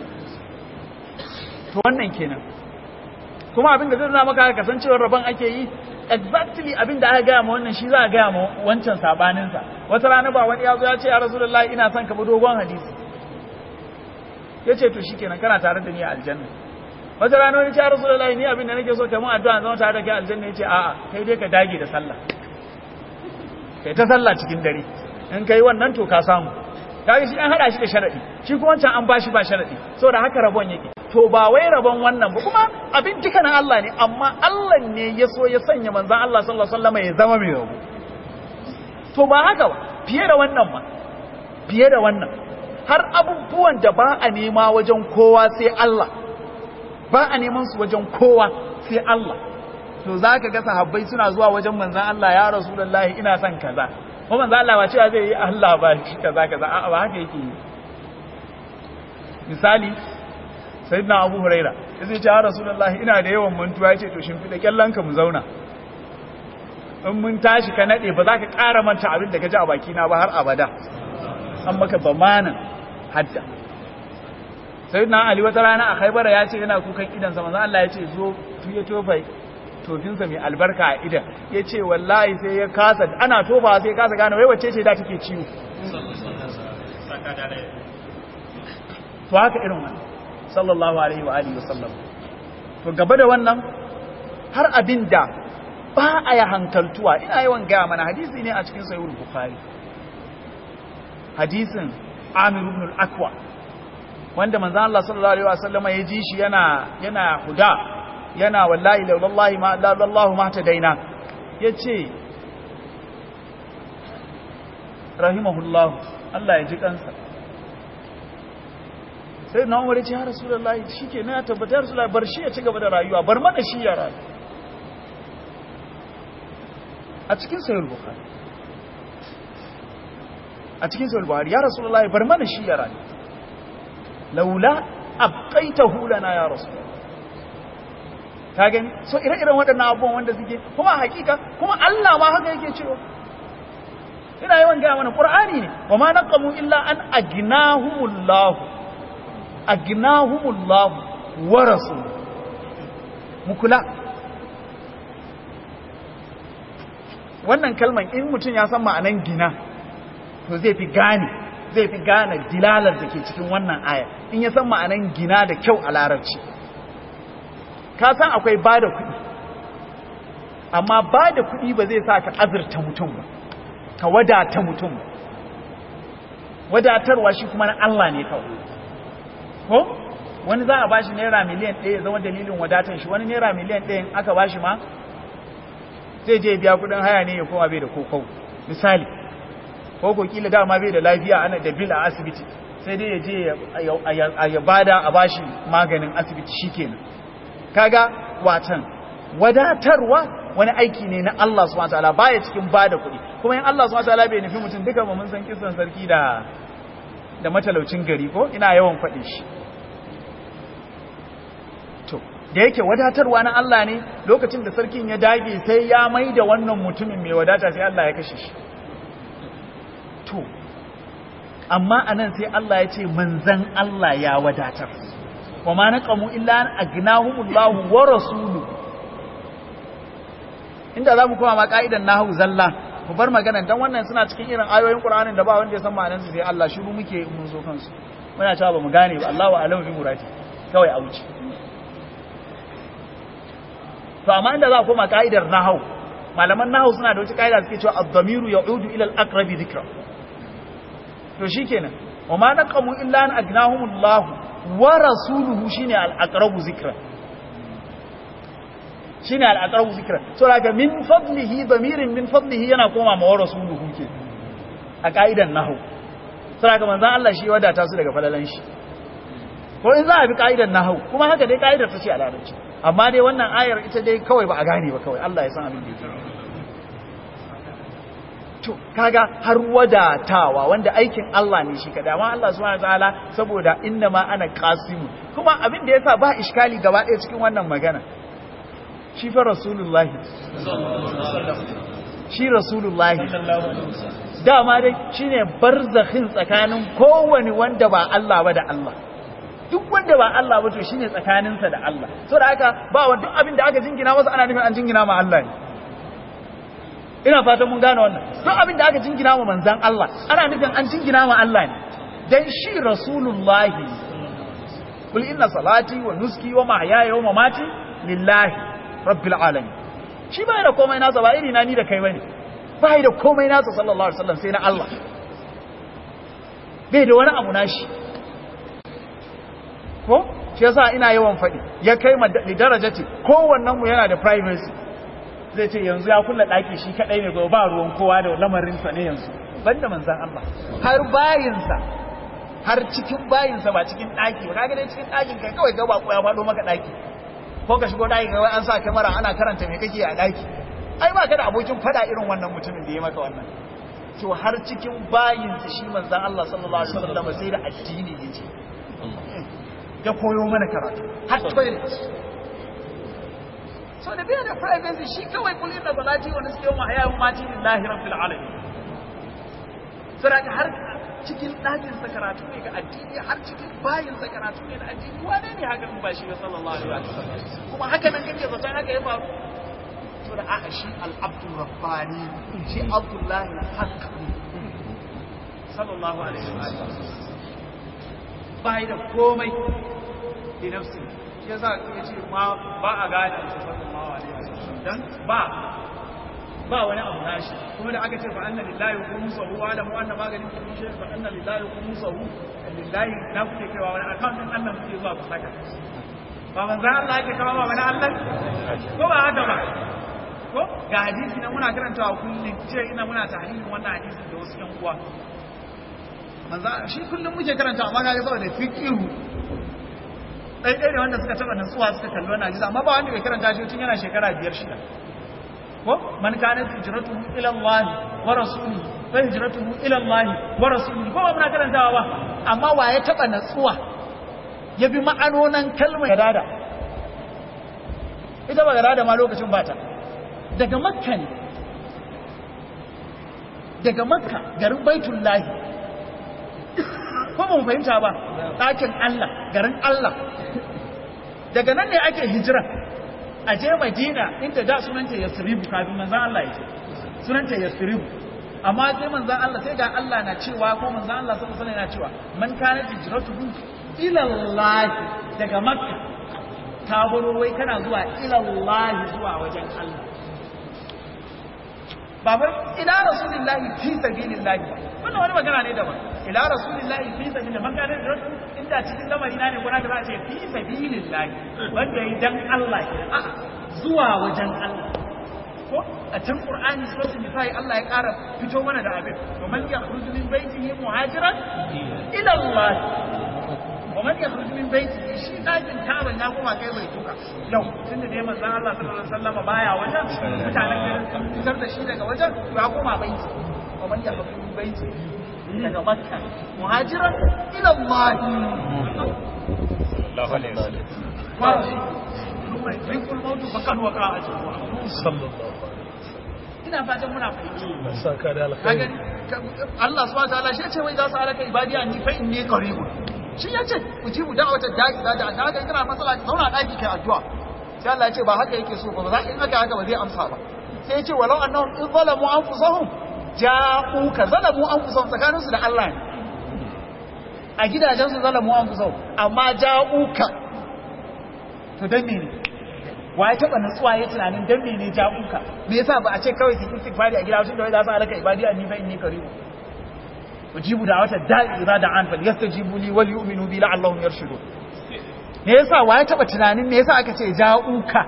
S1: to wannan kenan kuma abin da zai nuna maka kasancewar rabon ake yi exactly abin da aka gaya ma wannan shi za a gaya ma wancan sabaninsa wata rana ba wani ya zo ya ce ya rasulullahi ina son ka bi dogon hadisi ya ce to shikenan kana tare da ni a aljanna wata rana wani ce ya rasulullahi ni abin da nake so kai mun addu'a zama tare da kai aljanna ya ce a'a kai dai ka dage da sallah kai ta sallah cikin dare in kai wannan to ka samu kaga shi an hada shi da sharadi shi kuma wancan an bashi ba sharadi saboda haka rabon yake to ba wai rabon wannan ba kuma abin duka na Allah ne amma Allah ne ya so ya sanya manzan Allah sallallahu alaihi wasallam ya zama mai rabo to ba haka ba fiye da wannan ma fiye da wannan har abubuwan da ba a nema wajen kowa sai Allah ba a neman su wajen kowa sai Allah to zaka ga sahabbai suna zuwa wajen manzan Allah ya rasulullahi ina son kaza kuma manzan Allah ba cewa zai yi Allah ba shi kaza kaza a'a ba haka yake yi misali sayyidina abu huraira ya zai ce rasulullahi ina da yawan mantuwa ya ce to shimfiɗa kyallanka mu zauna in mun tashi ka naɗe ba za ka ƙara manta abin da ka ji a bakina ba har abada an maka bamanin hadda sayyidina ali wata rana a haibara ya ce yana kukan idansa manzo Allah ya ce zo tuye tofai tofinsa mai albarka a idan ya ce wallahi sai ya kasa ana tofa sai ya kasa gane wai wacce ce da take ciwo to haka irin wannan sallallahu alaihi wa alihi wasallam to gaba da wannan har abin da ba a ya hankaltuwa ina yawan gaya mana hadisi ne a cikin sahihul bukhari hadisin amir ibn al-aqwa wanda manzo Allah sallallahu alaihi wasallam ya ji shi yana yana huda yana wallahi la wallahi ma la wallahu ma tadaina yace rahimahullah Allah ya ji kansa sai na umar ce ya rasulullahi shike na ya tabbata ya rasulullahi bar shi ya ci gaba da rayuwa bar mana shi ya rayu a cikin sayar bukhari a cikin sayar bukhari ya rasulullahi bar mana shi ya rayu laula abqaitahu lana ya rasulullah ka gani so ire-iren waɗannan abubuwan wanda suke kuma hakika kuma Allah ma haka yake cewa ina yawan gaya mana qur'ani ne wa ma naqamu illa an agnahumullahu agnahumullahu wa rasul mukula wannan kalman in mutum ya san ma'anan gina to zai fi gane zai fi gane dilalar da ke cikin wannan aya in ya san ma'anan gina da kyau a larabci ka san akwai ba da kuɗi amma ba da kuɗi ba zai sa ka azurta mutum ba ka wadata mutum ba wadatarwa shi kuma na Allah ne kawai ko wani za a ba shi naira miliyan ɗaya ya zama dalilin wadatar shi wani naira miliyan ɗaya aka ba shi ma zai je biya kudin haya ne ya koma bai da kokau misali ko ko kila dama bai da lafiya ana da bil a asibiti sai dai ya je ya bada a bashi maganin asibiti shikenan kaga watan wadatarwa wani aiki ne na Allah subhanahu wataala baya cikin bada kuɗi kuma in Allah subhanahu wataala bai nufi mutum duka ba mun san kisan sarki da da matalaucin gari ko ina yawan faɗin shi to da yake wadatarwa na Allah ne lokacin da sarkin ya dage sai ya mai da wannan mutumin mai wadata sai Allah ya kashe shi to amma anan sai Allah ya ce manzan Allah ya wadatar wa ma naqamu illa an agnahumullahu wa rasuluhu inda zamu koma ma ka'idan nahwu zalla mu bar maganan dan wannan suna cikin irin ayoyin Qur'anin da ba wanda ya san ma'anar su sai Allah shiru muke mun zo kansu muna cewa ba mu gane ba Allahu a'lamu bi murati kawai a wuce to amma inda za a koma ka'idar nahau malaman nahau suna da wata ka'ida suke cewa ad-damiru ya'udu ila al-aqrabi dhikra to shikenan wa ma naqamu illa an agnahumullah wa rasuluhu shine al-aqrabu dhikra shine al-aqrabu dhikra so daga min fadlihi damirin min fadlihi yana koma ma wa rasuluhu ke a ka'idan nahau so daga manzon Allah shi wadata su daga falalan shi ko in za a bi ka'idan nahau kuma haka dai ka'idar ta ce a larabci amma dai wannan ayar ita dai kawai ba a gane ba kawai Allah ya san abin da yake to kaga har wadatawa wanda aikin Allah ne shi kada amma Allah subhanahu wataala saboda inna ma ana qasimu kuma abin da yasa ba iskali gaba ɗaya cikin wannan magana shi fa rasulullahi shi rasulullahi dama dai shine barzakhin tsakanin kowane wanda ba Allah ba da Allah duk wanda ba Allah ba to shine tsakaninsa da Allah saboda haka ba wa duk abin da aka jingina masa ana nufin an jingina ma Allah ne ina fatan mun gane wannan duk abin da aka jingina wa manzan Allah ana nufin an jingina wa Allah ne dan shi rasulullahi kul inna salati wa nuski wa mahyaya wa mamati lillahi rabbil alamin shi bai da komai nasa ba iri na ni da kai bane bai da komai nasa sallallahu alaihi wasallam sai na Allah bai da wani abu nashi ko shi yasa ina yawan faɗi ya kai ma darajati kowannen mu yana da privacy zai ce yanzu ya kulla ɗaki shi kaɗai ne ba ruwan kowa da lamarinsa ne yanzu banda manzan Allah har bayinsa har cikin bayinsa ba cikin ɗaki ba kaga dai cikin ɗakin kai kawai ga ba ya faɗo maka ɗaki ko ka shigo ɗaki kawai an sa kamera ana karanta me kake a ɗaki ai ba ka da abokin faɗa irin wannan mutumin da ya maka wannan to har cikin bayinsa shi manzan Allah sallallahu alaihi wasallam sai da addini yace ya koyo mana karatu har toilet so da biya da privacy shi kawai kulin da balati wani suke yawan haya mati lillahi rabbil alamin saraka har cikin ɗakin sa karatu ne ga addini har cikin bayin sa karatu ne da addini wane ne haka ba shi sallallahu alaihi wasallam kuma haka nan kake zaton haka ya faru to da aka shi al-abdul rabbani shi abdullahi al-haq sallallahu alaihi wasallam bai da komai bi nafsi shi yasa ya ce ma ba a gane shi sallallahu alaihi wasallam dan ba ba wani abu nashi kuma da aka ce fa anna lillahi khumsuhu wa alamu anna maganin kullu shay fa anna lillahi khumsuhu lillahi na kuke kaiwa wani account din Allah kuke zuwa ku saka ba manzo Allah yake kawo ba wani Allah ko ba haka ba ko ga hadisi na muna karantawa kullum ce ina muna tahririn wannan hadisin da wasu yan uwa manzo shi kullum muke karantawa amma ga saboda fiqhu ɗaiɗai ne wanda suka taɓa nutsuwa suka kalli wannan hadisi amma ba wanda bai karanta shi tun yana shekara biyar shida ko man kana hijratuhu ila Allah wa rasulihi fa hijratuhu ila Allah wa rasulihi ko ba muna karantawa ba amma wa ya taɓa nutsuwa ya bi ma'anonan kalmar gadada ita ba gadada ma lokacin bata daga makka ne daga makka garin baitullahi ko ba mu fahimta ba ɗakin Allah garin Allah daga nan ne ake hijira a je madina inda da sunanta yasribu kafin manzan Allah ya ce sunanta yasribu amma sai manzan Allah sai ga Allah na cewa ko manzan Allah sallallahu alaihi na cewa man kana hijratuhu ila Allah daga makka ta baro wai kana zuwa ila Allah zuwa wajen Allah babar ila rasulillahi fi sabilillahi wannan wani magana ne daban ila rasulillahi fi sabilillahi man kana hijratuhu inda cikin lamari na ne kuna da za a ce fi sabilillahi wanda yi dan Allah a zuwa wajen Allah ko a can Qur'ani suratul nisa'i Allah ya ƙara fito mana da abin wa man yakhruju min baytihi muhajiran ila Allah wa man yakhruju min baytihi shi dakin taban ya koma kai bai tuka yau tunda dai manzon Allah sallallahu alaihi wasallam baya wajen mutanen garin sun fitar da shi daga wajen ya koma baiti wa man yakhruju min baytihi daga makka muhajiran ila Allah
S2: sallallahu alaihi wasallam
S1: kwashi kuma rikul mautu fakan waka a cikin
S2: sallallahu
S1: ina fatan muna fahimci
S2: saka da
S1: kaga
S2: alkhairi
S1: Allah subhanahu wa ta'ala shi ce wai za su alaka ibadi an ni fa inni qarib shi yace ku ji mu da'awata da'i da da ga kana matsala zauna daki kai addu'a sai Allah ya ce ba haka yake so ba za in haka haka ba zai amsa ba sai ya ce walau annahum in zalamu anfusahum ja'uka zalamu anfusahum tsakaninsu da Allah ne a gidajensu zalamu anfusahum amma ja'uka to dan me ne wa ya taba nutsuwa ya tunanin dan me ne ja'uka me yasa ba a ce kawai ki istighfari a gida tunda wai za su alaka ibadi anni fa inni qarib ujibu da'wata da'i idza da'an fal yastajibu li wal yu'minu bi la'allahum yarshudun me yasa wa ya taba tunanin me yasa aka ce ja'uka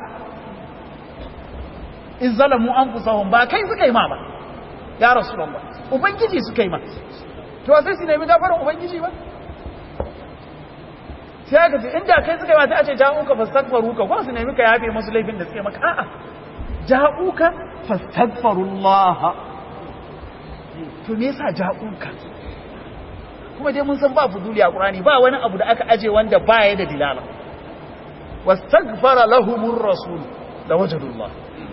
S1: in zalamu anfusahum ba kai suka yi ma ba ya rasulullah ubangiji suka yi ma to sai su nemi gafaran ubangiji ba sai aka ce inda kai suka yi ma sai a ce ja'uka fastaghfiruka ko su nemi ka yafe musu laifin da suke maka a'a ja'uka fastaghfirullah to me yasa ja'uka kuma dai mun san ba fuduli a Qur'ani ba wani abu da aka aje wanda ba ya da dilala wastaghfara lahumur rasul da wajadullah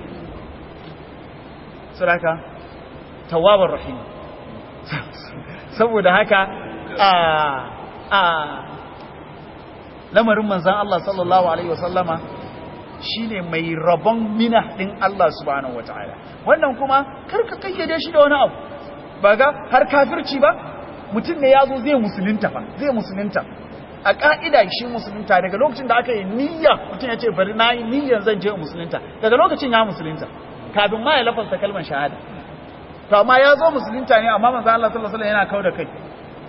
S1: saraka tawwabar rahim saboda haka a a lamarin manzan Allah sallallahu alaihi wasallama shine mai rabon mina din Allah subhanahu wataala wannan kuma karka kayyade shi da wani abu ba ga har kafirci ba mutum ne yazo zai musulunta fa zai musulunta a ka'ida shi musulunta daga lokacin da aka yi niyya mutum ya ce bari na yi niyyan zan je musulunta daga lokacin ya musulunta kafin ma ya lafasta kalmar shahada to amma ya zo musulunta ne amma manzo Allah sallallahu alaihi wasallam yana kauda kai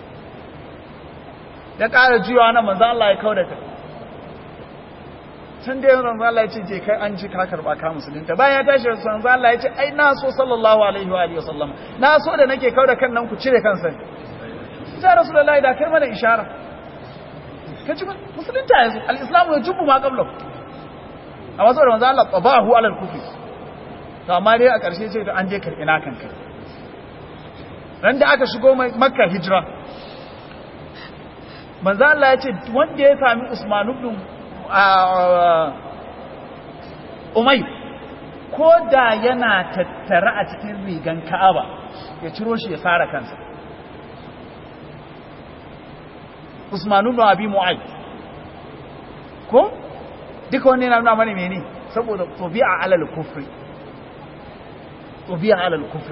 S1: ya ƙara jiwa nan manzo Allah ya kauda kai tun da yanzu manzo Allah ya ce je kai an ji ka karba ka musulunta bayan ya tashi manzo Allah ya ce ai na so sallallahu alaihi wa alihi wasallam na so da nake kauda kan nan ku cire kansa ya rasulullahi da kai mana ishara ka ci musulunta yanzu al-islamu ya jubu ma qabla amma saboda manzo Allah tabahu alal kufri to amma dai a ƙarshe ce da an je karɓi na kanka ran da aka shigo makka hijira manzo Allah ya ce wanda ya sami Usman ibn Umay ko da yana tattara a cikin rigan Ka'aba ya ciro shi ya sara kansa Usman ibn Abi Mu'ayth ko duka wannan yana nuna mana menene saboda tabi'a alal kufri tabi'a alal kufri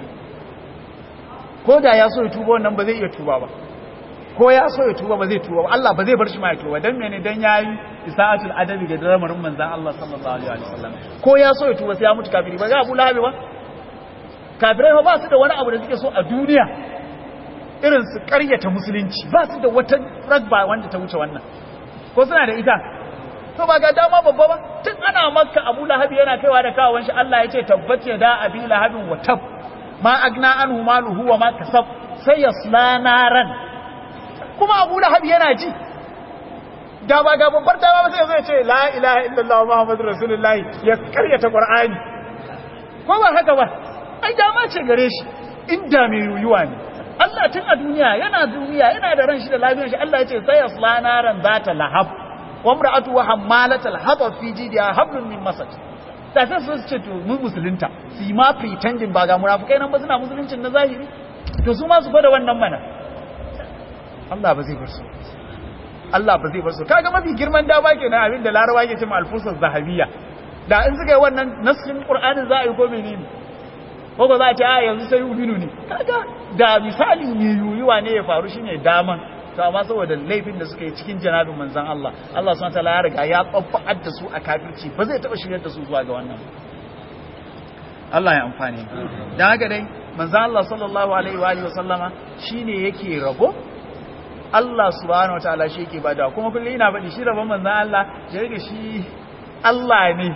S1: ko da ya so ya tuba wannan ba zai iya tuba ba ko ya so ya tuba ba zai tuba ba Allah ba zai bar shi ma ya tuba dan mene dan yayi isa'atul adabi ga lamarin manzon Allah sallallahu alaihi wasallam ko ya so ya tuba sai ya mutu kafiri ba ga Abu Lahab ba kafirai ba su da wani abu da suke so a duniya irin su karyata musulunci ba su da wata ragba wanda ta wuce wannan ko suna da ita to ba ga dama babba ba tun ana makka Abu Lahab yana kaiwa da kawon shi Allah ya ce tabbace da abi lahabin wa tab ma agna anhu maluhu wa ma kasab sai yasla naran kuma abu lahab yana ji da ba ga babbar dama ba sai zai ce la ilaha illallah muhammadu rasulullahi ya karyata qur'ani ko ba haka ba ai dama ce gare shi inda mai yuyuwa ne Allah tun a duniya yana duniya yana da ran shi da lafiyar shi Allah ya ce sai yasla naran zata lahab wa imra'atu wa hammalatal hatab fi jidiha hablum min masad da sai su ce to mu musulunta su yi ma pretending ba ga munafikai nan ba suna musuluncin na zahiri to su ma su gwada wannan mana Allah ba zai bar su Allah ba zai bar su kaga mafi girman dama kenan abin da Larabawa ke cewa alfusar zahabiyya da in suka yi wannan nasrin Qur'anin za a yi ko menene ko ba za a ce a yanzu sai ubinu ne kaga da misali ne yuyuwa ne ya faru shine daman to amma saboda laifin da suka yi cikin janabin manzon Allah Allah subhanahu wataala ya riga ya tsaffa'ar da su a kafirci ba zai taba shiryar da su zuwa ga wannan Allah ya amfani dan haka dai manzon Allah sallallahu alaihi wa alihi wa sallama shine yake rabo Allah subhanahu wataala shi yake bada kuma kullum ina faɗi shi rabon manzon Allah ya rike shi Allah ne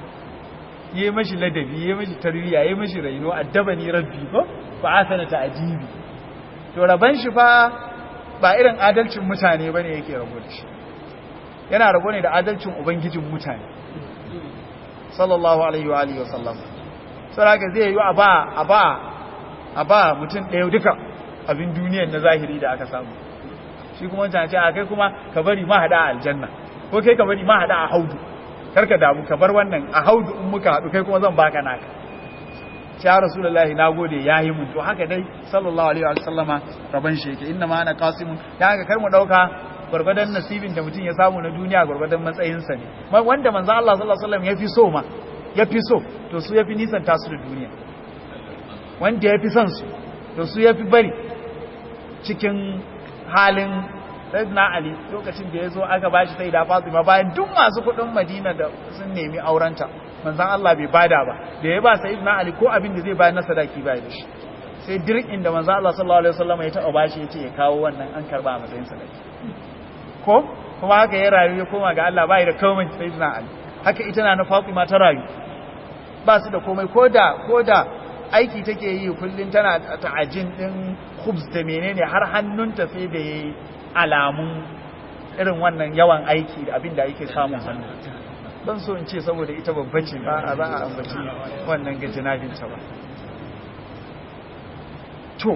S1: yi mashi ladabi yi mashi tarbiyya yi mashi raino addabani rabbi ko fa asana ta'jibi to raban shi fa ba irin adalcin mutane bane yake rabo da shi yana rabo ne da adalcin ubangijin mutane sallallahu alaihi wa alihi wasallam saraka zai yi a ba a ba a ba mutum ɗaya duka abin duniyar na zahiri da aka samu shi kuma wancan ce a kai kuma ka bari ma hada a aljanna ko kai ka bari ma hada a haudu karka damu ka bar wannan a haudu in muka haɗu kai kuma zan baka naka ya rasulullahi nagode yayi mun to haka dai sallallahu alaihi wa sallama raban shi yake inna ma ana qasimun ya haka kar mu dauka gurgurdan nasibin da mutum ya samu na duniya gurgurdan matsayin sa ne wanda manzo Allah sallallahu alaihi wasallam yafi so ma yafi so to su yafi nisan tasu da duniya wanda yafi son su to su yafi bari cikin halin Sayyidina Ali lokacin da ya zo aka bashi sai da Fatima bayan duk masu kudin Madina da sun nemi aurenta manzon Allah bai bada ba da ya ba Sayyidina Ali ko abin da zai bayar na sadaki bai da shi sai dirkin da manzon Allah sallallahu alaihi wasallam ya taba bashi yace ya kawo wannan an karba a matsayin sadaki ko kuma haka ya rayu ya koma ga Allah bai da komai Sayyidina Ali haka ita na Fatima ta rayu ba su da komai koda koda aiki take yi kullun tana ta'ajin din khubz da menene har hannunta sai da yayi alamun irin wannan yawan aiki da abin da yake samun hannu don so in ce saboda ita babba ce ba a za a ambaci wannan ga jinabinta ba to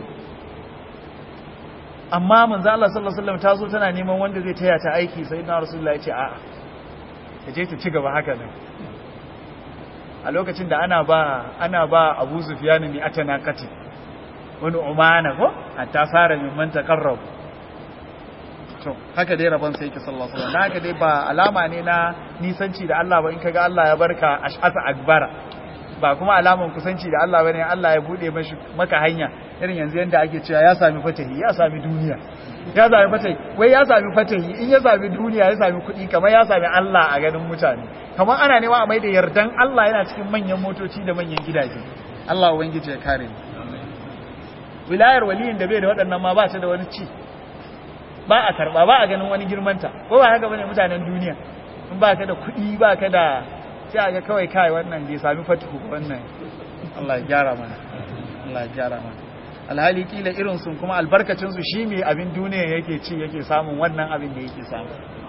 S1: amma manzo Allah sallallahu alaihi wasallam ta zo tana neman wanda zai taya ta aiki sai na rasulullahi ya ce a'a ta je ta ci gaba haka nan a lokacin da ana ba ana ba Abu Sufyan ni atana kati wani umana ko hatta fara min man taqarrab to haka dai rabon sai yake sallallahu alaihi wasallam haka dai ba alama ne na nisanci da Allah ba in kaga Allah ya barka ash'asa akbara ba kuma alaman kusanci da Allah bane Allah ya bude mashi maka hanya irin yanzu yanda ake cewa ya sami fatahi ya sami duniya ya sami fatahi wai ya sami fatahi in ya sami duniya ya sami kuɗi kamar ya sami Allah a ganin mutane kamar ana nema a mai da yardan Allah yana cikin manyan motoci da manyan gidaje Allah ubangiji ya kare mu wilayar waliyin da bai da waɗannan ma ba ta da wani ci ba a karba ba a ganin wani girmanta ko ba haka bane mutanen duniya in ba ka da kuɗi ba ka da sai a ga kawai kai wannan bai sami fatihu wannan Allah ya gyara mana Allah ya gyara mana alhali kila irin sun kuma albarkacin su shi mai abin duniya yake ci yake samun wannan abin da yake samu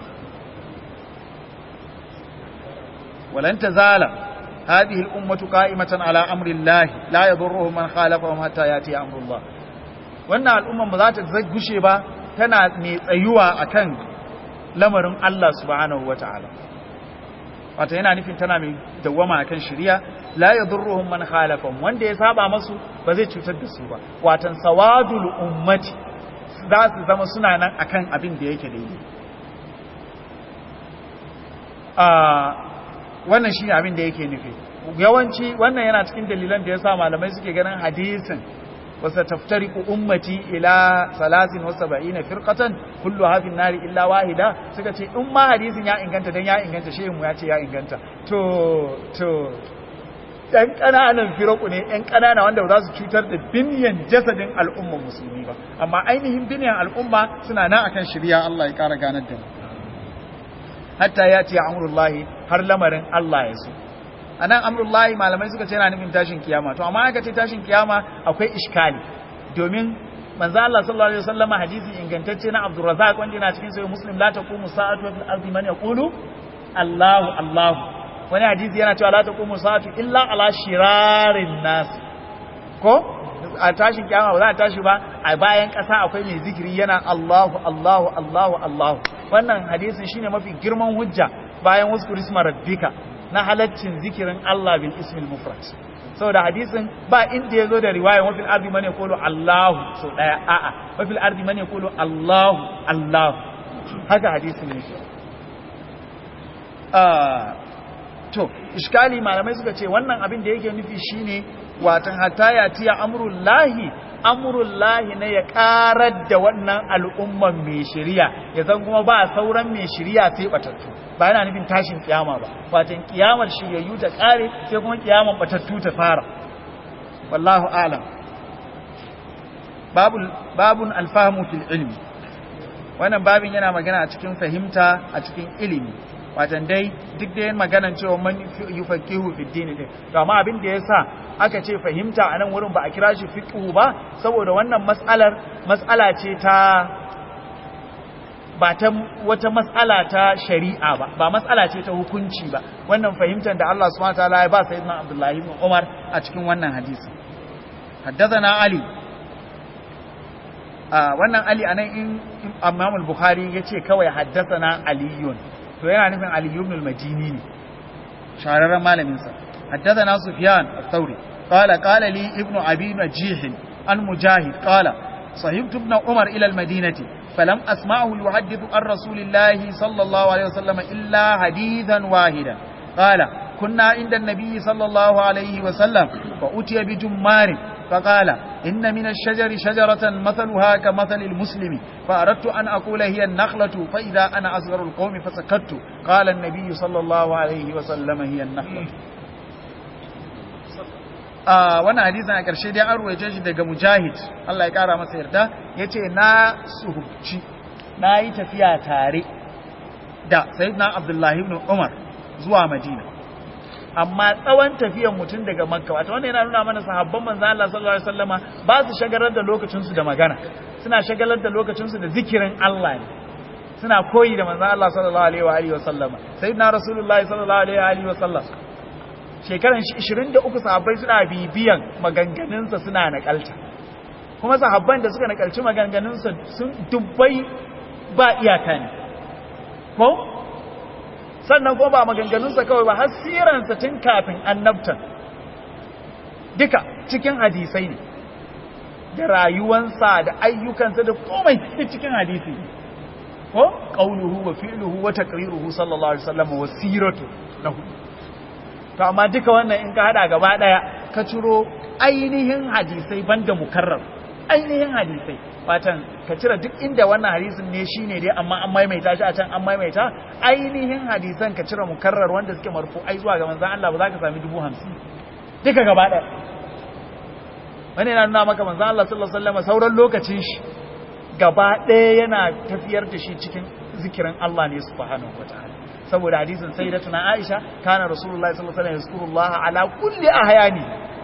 S1: walan tazala هذه الأمة قائمة على أمر الله لا يضرهم من خالفهم حتى يأتي أمر الله wannan al'umman ba za ta gushe ba tana mai tsayuwa akan lamarin Allah subhanahu wata'ala wato yana nufin tana mai dawwama akan shari'a la yadurruhum man khalafahum wanda ya saba masu ba zai cutar da su ba watan sawadul ummati za su zama suna nan akan abin da yake daidai a wannan shine abin da yake nufi yawanci wannan yana cikin dalilan da yasa malamai suke ganin hadisin وستفترق أمتي إلى ثلاث وسبعين فرقة كلها في النار إلا واحدة suka ce in ma hadisin ya inganta dan ya inganta shehu ya ce ya inganta to to ɗan ƙananan firaku ne ɗan ƙanana wanda ba za su cutar da biniyan jasadin al'umma musulmi ba amma ainihin biniyan al'umma suna nan akan shirya Allah ya ƙara ganar da mu hatta ya ce amurullahi har lamarin Allah ya so a nan amurullahi malamai suka ce yana nufin tashin kiyama to amma aka ce tashin kiyama akwai iskali domin manzo Allah sallallahu alaihi wasallam hadisi ingantacce na Abdurrazzaq wanda yana cikin sahih Muslim la taqumu sa'atu fil ardi man yaqulu Allahu Allahu wani hadisi yana cewa la taqumu sa'atu illa ala shirarin nas ko a tashin kiyama ba za a tashi ba a bayan ƙasa akwai mai zikiri yana Allahu Allahu Allahu Allahu wannan hadisin shine mafi girman hujja bayan wasu kurisma rabbika na halaccin zikirin Allah bil ismil mufrad saboda hadisin ba inda yazo da riwaya wa fil ardi man yaqulu Allahu so daya a'a wa fil ardi man yaqulu Allahu Allahu haka hadisin ne ah to iskali malamai suka ce wannan abin da yake nufi shine watan hatta ya tiya amrullahi amrullahi ne ya karar da wannan al'umman mai shari'a ya zan kuma ba sauran mai shari'a sai batattu ba yana nufin tashin kiyama ba watan kiyamar shiryayyu ta kare sai kuma kiyamar batattu ta fara wallahu alam babul babun alfahmu fil ilmi wannan babin yana magana a cikin fahimta a cikin ilimi watan dai duk da yin maganan cewa man yufaqihu fid din din to amma abin da yasa aka ce fahimta a nan wurin ba a kira shi fiqhu ba saboda wannan mas'alar mas'ala ce ta ba ta wata mas'ala ta shari'a ba ba mas'ala ce ta hukunci ba wannan fahimtar da Allah subhanahu wataala ya ba sayyidina Abdullahi ibn Umar a cikin wannan hadisi haddathana Ali a wannan Ali anan in Imam al-Bukhari yace kawai haddathana Aliyun to yana nufin Ali ibn al-Madini ne shahararren malamin sa haddathana Sufyan al-Thawri qala qala li ibn Abi Najih an Mujahid qala صحبت ابن عمر إلى المدينة فلم أسمعه يحدث عن رسول الله صلى الله عليه وسلم إلا حديثا واحدا قال كنا عند النبي صلى الله عليه وسلم فأتي بجمار فقال إن من الشجر شجرة مثلها كمثل المسلم فأردت أن أقول هي النخلة فإذا أنا أصغر القوم فسكت قال النبي صلى الله عليه وسلم هي النخلة wannan hadisin a ƙarshe dai an ruwaje shi daga mujahid Allah ya ƙara masa yarda ya ce na suhubci na yi tafiya tare da sayyidina abdullahi ibn umar zuwa madina amma tsawon tafiyan mutum daga makka wato wanda yana nuna mana sahabban manzan Allah sallallahu alaihi wasallama ba su shagalar da lokacinsu da magana suna shagalar da lokacinsu da zikirin Allah ne suna koyi da manzan Allah sallallahu alaihi wa sallama sayyidina rasulullahi sallallahu alaihi wa sallam shekaran 23 sahabbai suna bibiyan maganganunsa suna nakalta kuma sahabban da suka nakalci maganganunsa sun dubbai ba iyaka ne ko sannan kuma ba maganganunsa kawai ba har siransa tun kafin annabtan duka cikin hadisai ne da rayuwansa da ayyukansa da komai cikin hadisi ne ko qauluhu wa fi'luhu wa taqriruhu sallallahu alaihi wasallam wa siratu lahu to amma duka wannan in ka hada gaba daya ka ciro ainihin hadisai banda mukarrar ainihin hadisai watan ka cire duk inda wannan hadisin ne shine dai amma an maimaita shi a can an maimaita ainihin hadisan ka cire mukarrar wanda suke marfu'ai zuwa ga manzon Allah ba za ka sami dubu hamsin duka gaba daya wani yana nuna maka manzon Allah sallallahu alaihi wasallam sauran lokacin shi gaba ɗaya yana tafiyar da shi cikin zikirin Allah ne subhanahu wataala saboda hadisin sayyidatuna Aisha kana rasulullahi sallallahu alaihi wasallam yazkurullah ala kulli ahyani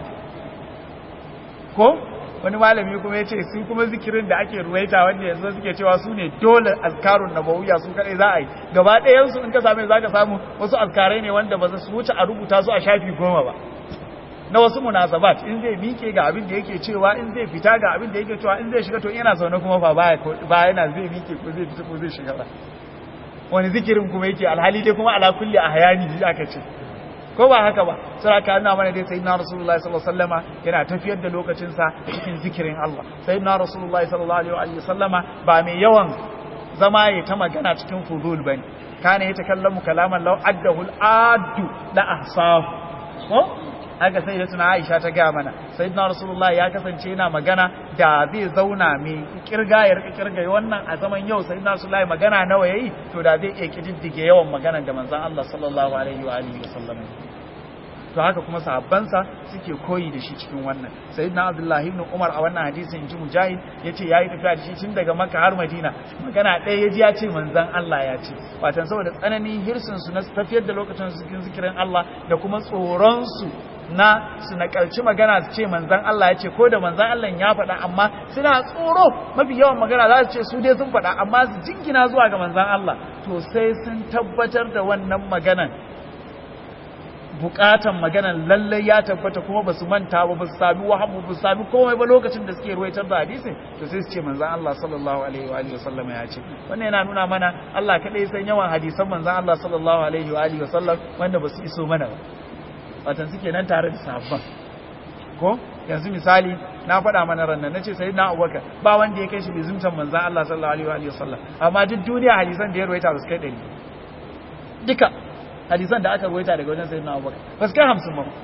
S1: ko wani malami kuma ya ce su kuma zikirin da ake ruwaita wanda yanzu suke cewa su ne dole azkarun nabawiyya su kadai za a yi gaba ɗayan su in ka same za ka samu wasu azkarai ne wanda ba su wuce a rubuta su a shafi goma ba na wasu munasabat in zai mike ga abin da yake cewa in zai fita ga abin da yake cewa in zai shiga to yana zaune kuma ba ba yana zai mike ko zai fita ko zai shiga ba wani zikirin kuma yake alhali dai kuma ala kulli ahyani aka ce ko ba haka ba sai aka nuna mana dai sayyidina rasulullahi sallallahu alaihi wasallama yana tafiyar da lokacin sa cikin zikirin Allah sayyidina rasulullahi sallallahu alaihi wasallama ba mai yawan zama ya ta magana cikin fudul bane kana ya takallamu kalaman law addahu al-addu la ahsahu ko haka sai da tuna Aisha ta ga mana sayyidina rasulullahi ya kasance yana magana da zai zauna mai kirga ya rika kirga wannan a zaman yau sayyidina rasulullahi magana nawa yayi to da zai iya kididdige yawan magana da manzon Allah sallallahu alaihi wa alihi wasallam to haka kuma sahabbansa suke koyi da shi cikin wannan sayyidina abdullahi ibn umar a wannan hadisin inji mujahid yace yayi tafiya da shi tun daga makka har madina magana ɗaya yaji ya ce manzon Allah ya ce watan saboda tsananin hirsin su na tafiyar da lokacin su cikin zikirin Allah da kuma tsoron su na su nakalci magana su ce manzan Allah ya ce ko da manzan Allah ya faɗa amma suna tsoro mafi yawan magana za su ce su dai sun faɗa amma su jingina zuwa ga manzan Allah to sai sun tabbatar da wannan maganan bukatan maganan lallai ya tabbata kuma ba su manta ba ba su sami wahabu ba su sami komai ba lokacin da suke ruwaitar da hadisin to sai su ce manzan Allah sallallahu alaihi wa alihi wasallam ya ce wannan yana nuna mana Allah kadai san yawan hadisan manzan Allah sallallahu alaihi wa alihi wasallam wanda ba su iso mana ba watan suke nan tare da sahabban ko yanzu misali na faɗa mana rannan na ce sai na abubakar ba wanda ya kai shi bizimtan manzan Allah sallallahu alaihi wa sallam amma duk duniya hadisan da ya ruwaita ba su kai ɗari duka hadisan da aka ruwaita daga wajen sayyidina abubakar ba su kai hamsin ba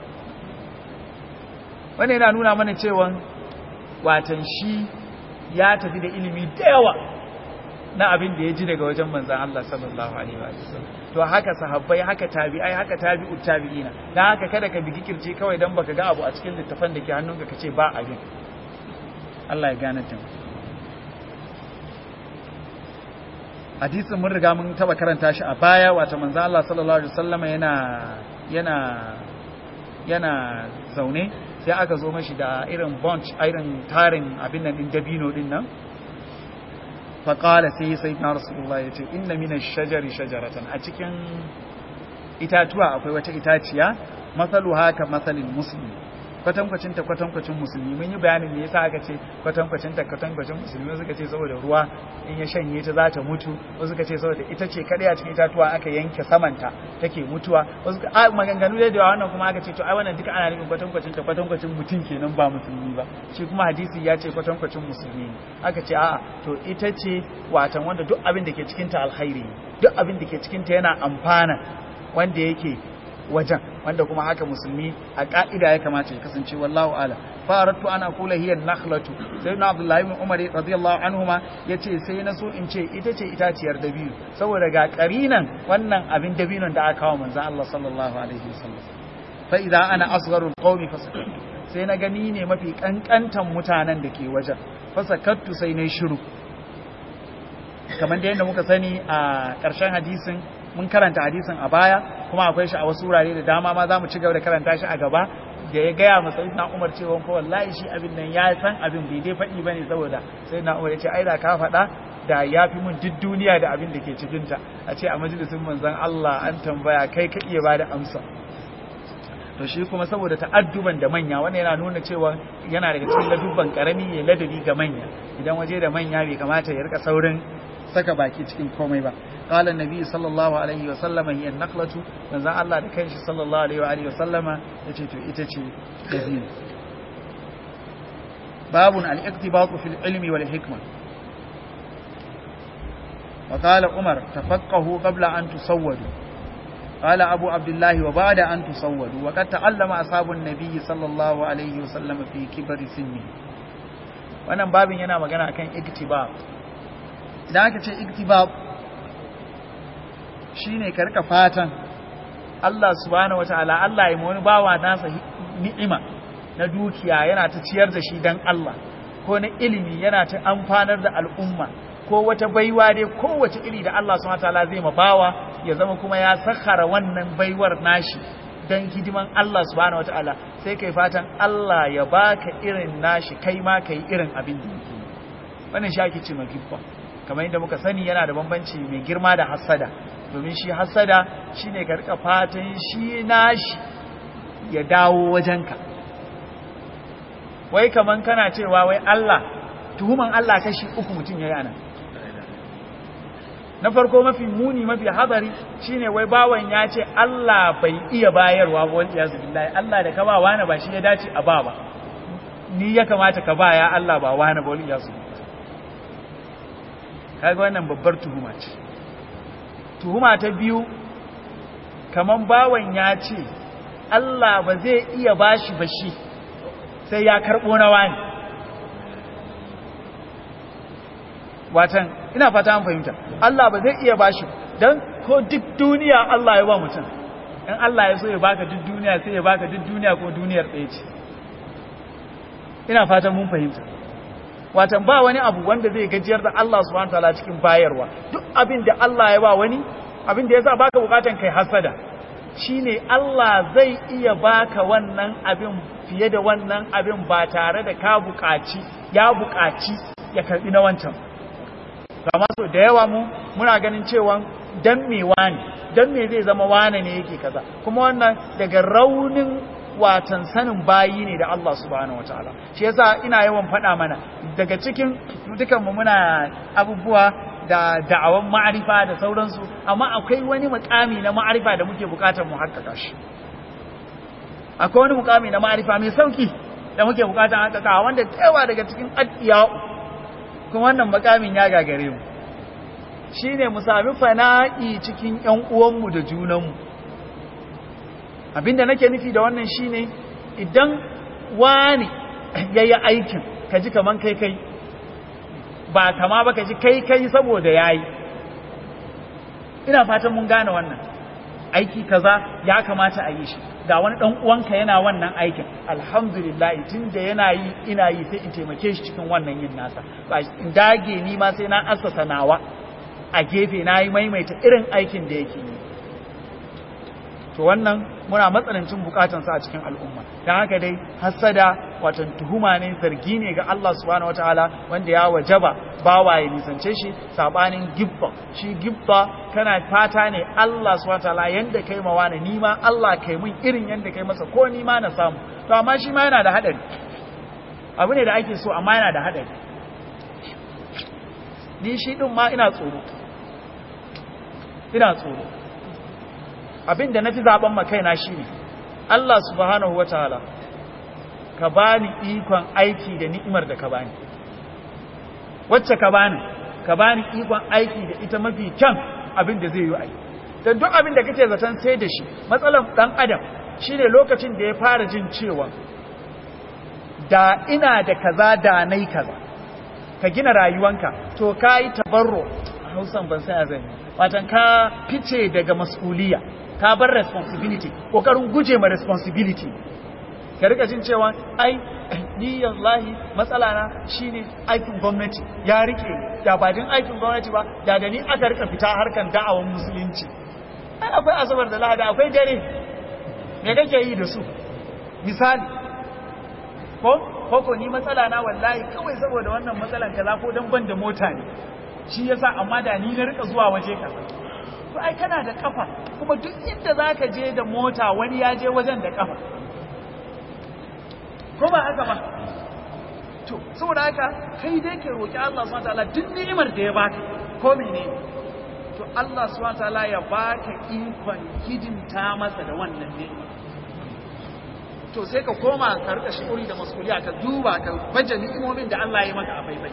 S1: wannan yana nuna mana cewa watan shi ya tafi da ilimi da yawa na abin da ya ji daga wajen manzan Allah sallallahu alaihi wa sallam to haka sahabbai haka tabi'ai haka tabi'u tabi'ina dan haka kada ka bigi kirce kawai dan baka ga abu a cikin littafin da ke hannunka kace ba abin Allah ya gane ta hadisin mun riga mun taba karanta shi a baya wato manzan Allah sallallahu alaihi wasallam yana yana yana zaune sai aka zo mashi da irin bunch irin tarin abin nan din dabino din nan faƙala sai sai na rasulullah ya ce inna mina shajari shajaratan a cikin itatuwa akwai wata itaciya matsalu haka matsalin musulmi kwatankwacin ta kwatankwacin musulmi mun yi bayanin me yasa aka ce kwatankwacin ta kwatankwacin musulmi suka ce saboda ruwa in ya shanye ta za ta mutu wasu suka ce saboda ita ce kadai a cikin itatuwa aka yanke samanta take mutuwa wasu a maganganu da yawa wannan kuma aka ce to ai wannan duka ana nufin kwatankwacin ta kwatankwacin mutum kenan ba musulmi ba shi kuma hadisi ya ce kwatankwacin musulmi ne aka ce a'a to ita ce watan wanda duk abin da ke cikin ta alkhairi duk abin da ke cikin ta yana amfana wanda yake wajen wanda kuma haka musulmi a ka'ida ya kamata ya kasance wallahu ala faratu ana kula hiya nakhlatu sai na abdullahi ibn umar radiyallahu anhuma yace sai na so in ce ita ce itaciyar dabino saboda ga karinan wannan abin dabinon da aka kawo manzon Allah sallallahu alaihi wasallam fa idza ana asgharul qaumi fasakattu sai na gani ne mafi kankantan mutanen da ke wajen fasakattu sai na shiru kamar da yadda muka sani a ƙarshen hadisin mun karanta hadisin a baya kuma akwai shi a wasu wurare da dama ma za mu ci gaba da karanta shi a gaba da ya gaya masa na umar cewa ko wallahi shi abin nan ya san abin bai dai faɗi bane saboda sai na umar ya ce ai da ka faɗa da ya fi mun duk duniya da abin da ke cikinta a ce a majalisin manzon Allah an tambaya kai ka iya bada amsa to shi kuma saboda ta'adduban da manya wannan yana nuna cewa yana daga cikin ladubban karami ya ladabi ga manya idan waje da manya bai kamata ya rika saurin saka baki cikin komai ba قال النبي صلى الله عليه وسلم هي النقلة من ذا الله da kanshi sallallahu alaihi wa alihi wa sallama yace to ita ce dabino babun al-iqtibatu fil ilmi wal hikma وقال عمر تفقهوا قبل أن تصودوا قال أبو عبد الله وبعد أن تصودوا وقد تعلم أصحاب النبي صلى الله عليه وسلم في كبر سنه wannan babin yana magana akan iktibab idan aka ce iktibab shine ka rika fatan Allah subhanahu wataala Allah ya wani bawa nasa ni'ima na dukiya yana ta ciyar da shi dan Allah ko na ilimi yana ta amfanar da al'umma ko wata baiwa dai kowace iri da Allah subhanahu wataala zai ma bawa ya zama kuma ya sakhara wannan baiwar nashi dan hidiman Allah subhanahu wataala sai kai fatan Allah ya baka irin nashi kai ma kai irin abin da yake wannan shi ake ce magibba kamar yadda muka sani yana da bambanci mai girma da hasada domin shi hasada shine ka rika fatan shi nashi ya dawo wajenka wai kaman kana cewa wai Allah tuhuman Allah kashi uku mutum yayi anan na farko mafi muni mafi hadari shine wai bawan ya ce Allah bai iya bayarwa ba wal iyazu billahi Allah da ka ba wani ba shi ya dace a ba ba ni ya kamata ka ba ya Allah ba wani ba wal iyazu kaga wannan babbar tuhuma ce tuhuma ta biyu kaman bawan ya ce Allah ba zai iya bashi ba shi sai ya karbo na wani watan ina fata an fahimta Allah ba zai iya bashi dan ko duk duniya Allah ya ba mutum in Allah ya so ya baka duk duniya sai ya baka duk duniya ko duniyar ɗaya ce ina fatan mun fahimta watan ba wani abu wanda zai gajiyar da Allah subhanahu wataala cikin bayarwa duk abin da Allah ya ba wani abin da yasa baka bukatan kai hasada shine Allah zai iya baka wannan abin fiye da wannan abin ba tare da ka bukaci ya bukaci ya karbi na wancan kama so da yawa mu muna ganin cewa dan me wani dan me zai zama wane ne yake kaza kuma wannan daga raunin watan sanin bayi ne da Allah subhanahu wataala shi yasa ina yawan faɗa mana daga cikin dukan mu muna abubuwa da da'awan ma'arifa da sauransu amma akwai wani mukami na ma'arifa da muke bukatar mu haƙƙaƙa shi akwai wani mukami na ma'arifa mai sauki da muke bukatar haƙƙaƙa wanda tsayawa daga cikin addiya kuma wannan makamin ya gagare mu shine mu sami fana'i cikin ƴan uwanmu da junanmu abinda nake nufi da wannan shine idan wani yayi aikin kaji kaman kai kai ba kama ba kaji kai kai saboda yayi ina fatan mun gane wannan aiki kaza ya kamata a yi shi ga wani dan uwanka yana wannan aikin alhamdulillah tunda yana yi ina yi sai in taimake shi cikin wannan yin nasa ba in dage ni ma sai na assasa nawa a gefe na yi maimaita irin aikin da yake yi to wannan muna matsanancin bukatansa a cikin al'umma don haka dai hasada watan tuhuma ne zargi ne ga Allah subhanahu wataala wanda ya wajaba bawa ya nisance shi sabanin gibba shi gibba kana fata ne Allah subhanahu wataala yanda kai ma wani ni ma Allah kai mun irin yanda kai masa ko ni ma na samu to amma shi ma yana da hadari abu ne da ake so amma yana da hadari ni shi din ma ina tsoro ina tsoro abin da na fi zaben makaina shi ne Allah subhanahu wa ta'ala ka bani ikon aiki da ni'imar da ka bani wacce ka bani ka bani ikon aiki da ita mafi kyan abin da zai yi aiki don duk abin da kake zaton sai da shi matsalar dan adam shi ne lokacin da ya fara jin cewa da ina da kaza da nai kaza ka gina rayuwanka to ka yi tabarro a hausan ban sai a zai watan ka fice daga mas'uliya ka bar responsibility kokarin guje ma responsibility ka rika jin cewa ai ni wallahi matsala na shine aikin gwamnati ya rike da ba din aikin gwamnati ba da da ni aka rika fita harkan da'awan musulunci ai akwai asabar da lahada akwai dare me kake yi da su misali ko ko ni matsala na wallahi kawai saboda wannan matsalan kaza ko dan ban da mota ne shi yasa amma da ni na rika zuwa waje kaza to ai kana da kafa kuma duk inda zaka je da mota wani ya je wajen da kafa ko ba haka ba to saboda haka kai dai ke roki Allah subhanahu wataala duk ni'imar da ya baka ko menene to Allah subhanahu wataala ya baka ikon hidimta masa da wannan ni'ima to sai ka koma ka rika shi'uri da masuliya ka duba ka baje ni'imomin da Allah ya maka a baibai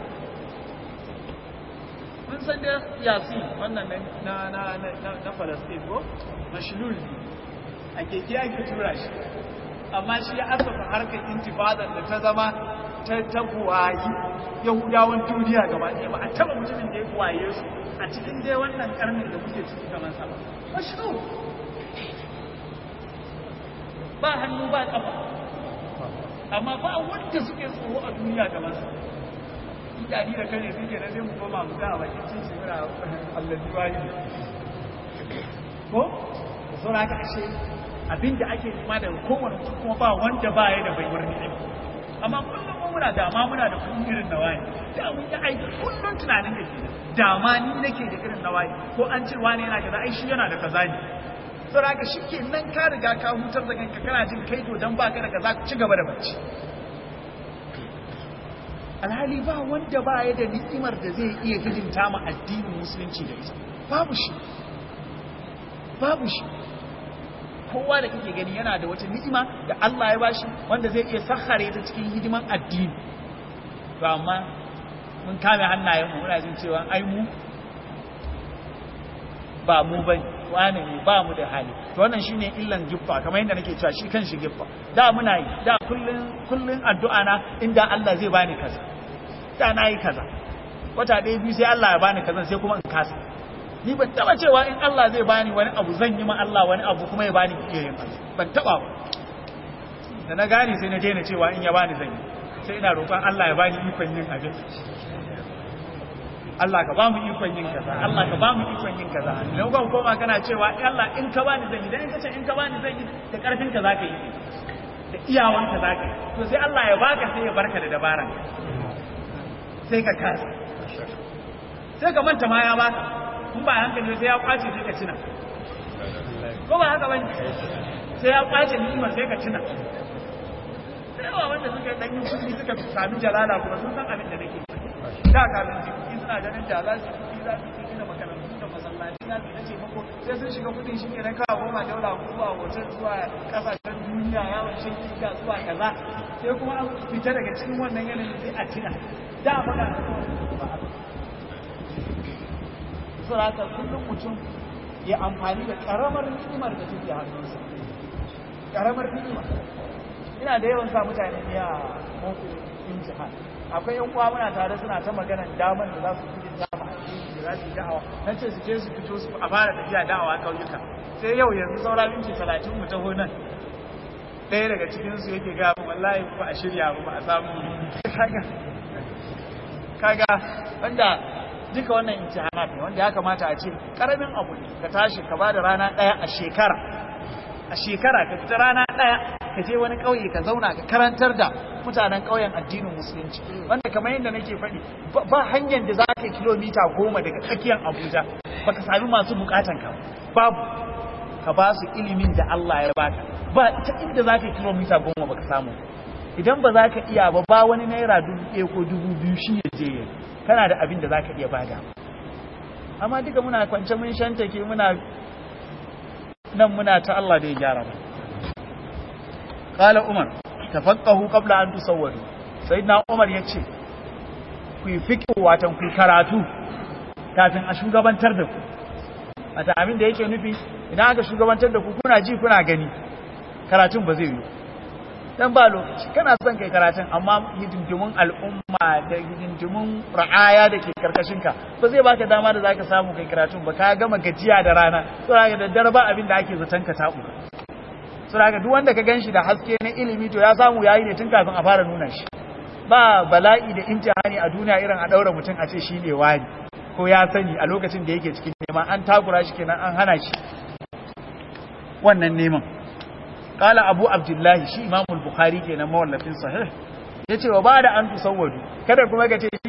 S1: mun san da yasin wannan na na na na Palestine ko mashlul a keke ake tura shi amma shi ya asafa harkar intifadar da ta zama ta tabuwayi yahudawan duniya gaba ɗaya ba a taba mutumin da ya kuwaye su a cikin dai wannan karnin da muke ciki kamar sa ba mashlul ba hannu ba kafa amma ba wanda suke tsoro a duniya kamar sa idani da kare suke na zai mu koma mu ga a bakin cin shi muna allazi wani ko saboda haka ashe abinda ake nema daga kowane mutum kuma ba wanda ba ya da baiwar ni'ima amma kullum mu muna dama muna da kuɗin irin na wani da mun yi aiki kullum tunanin da ke dama ni nake da irin na wani ko an ce wani yana kaza ai shi yana da kaza ne saboda haka shi ke nan ka riga ka hutar da kanka kana jin kai to dan baka da kaza ci gaba da bacci alhali ba wanda ba ya da ni'imar da zai iya hidimta ma addinin musulunci da ita babu shi babu shi kowa da kake gani yana da wata ni'ima da Allah ya bashi wanda zai iya sakhare ta cikin hidiman addini to amma mun kame hannayen mu muna jin cewa ai mu ba mu bane wane ne ba mu da hali to wannan shine illan giffa kamar yadda nake cewa shi kan shi giffa da muna yi da kullun kullun addu'a na inda Allah zai bani kaza da na yi kaza wata ɗaya biyu sai Allah ya bani kaza sai kuma in kasa ni ban taba cewa in Allah zai bani wani abu zan yi ma Allah wani abu kuma ya bani iyayen ban taba ba da na gane sai na daina cewa in ya bani zan yi sai ina roƙon Allah ya bani ikon yin abin Allah ka ba mu ikon yin kaza Allah ka ba mu ikon yin kaza idan ka koma kana cewa Allah in ka bani zan yi dan in ka ce in ka bani zan yi da karfin ka zaka yi da iyawan ka zaka yi to sai Allah ya baka sai ya barka da dabaran sai ka kasa sai ka manta ma ya baka in ba hankali sai ya kwace sai ka cina ko ba haka bane sai ya kwace ni'imar sai ka cina sai yawa wanda suka dan yi kudi suka sami jalala kuma sun san abin da nake da kafin jiki suna ganin da za su yi za su gina makarantu da masallaci na su nace mako sai sun shiga kudin shi ne na kawo goma daula ko zuwa hotel zuwa kasashen duniya yawon shan kika zuwa kaza sai kuma an fita daga cikin wannan yanayin sai a tuna da muna saraka kullum mutum ya amfani da karamar ni'imar da take hannunsa karamar ni'ima ina da yawan sa mutane ne a mafi imtihan akwai yan uwa muna tare suna ta magana daman da za su fi dama da za su da'awa na ce su je su fito su a fara tafiya da'awa kauyuka sai yau yanzu saura minti talatin mu taho nan ɗaya daga cikinsu yake ga wallahi ba a shirya ba a samu kaga kaga wanda duka wannan imtihanat ne wanda ya kamata a ce karamin abu ne ka tashi ka bada rana daya a shekara a shekara ka fita rana daya ka je wani kauye ka zauna ka karantar da mutanen kauyen addinin musulunci wanda kamar yadda nake faɗi ba hanyar da za ka yi kilomita goma daga tsakiyar abuja ba ka sami masu bukatan ka babu ka ba su ilimin da allah ya baka ba ta inda za ka yi kilomita goma ba ka samu idan ba za ka iya ba ba wani naira dubu ɗaya ko dubu biyu shi ya je yayi kana da abin da za ka iya bada amma duka muna kwance mun shantake muna nan muna ta Allah da ya gyara mu qala umar tafaqahu qabla an tusawwadu sayyidina umar yace ku yi fiqh watan ku karatu kafin a shugabantar da ku wata abin da yake nufi idan aka shugabantar da ku kuna ji kuna gani karatun ba zai yi dan ba lokaci kana son kai karatun amma hidindimun al'umma da hidindimun ra'aya da ke karkashin ka ba zai baka dama da zaka samu kai karatun ba ka gama gajiya da rana saboda da daddare ba abin da ake zaton ka tabu saboda duk wanda ka ganshi da haske na ilimi to ya samu yayi ne tun kafin a fara nuna shi ba bala'i da imtihani a duniya irin a daura mutum a ce shine wani ko ya sani a lokacin da yake cikin neman an takura shi kenan an hana shi wannan neman قال أبو عبد الله شي إمام البخاري كنا مولفين صحيح yace wa bada an tusawwadu kada kuma ka ce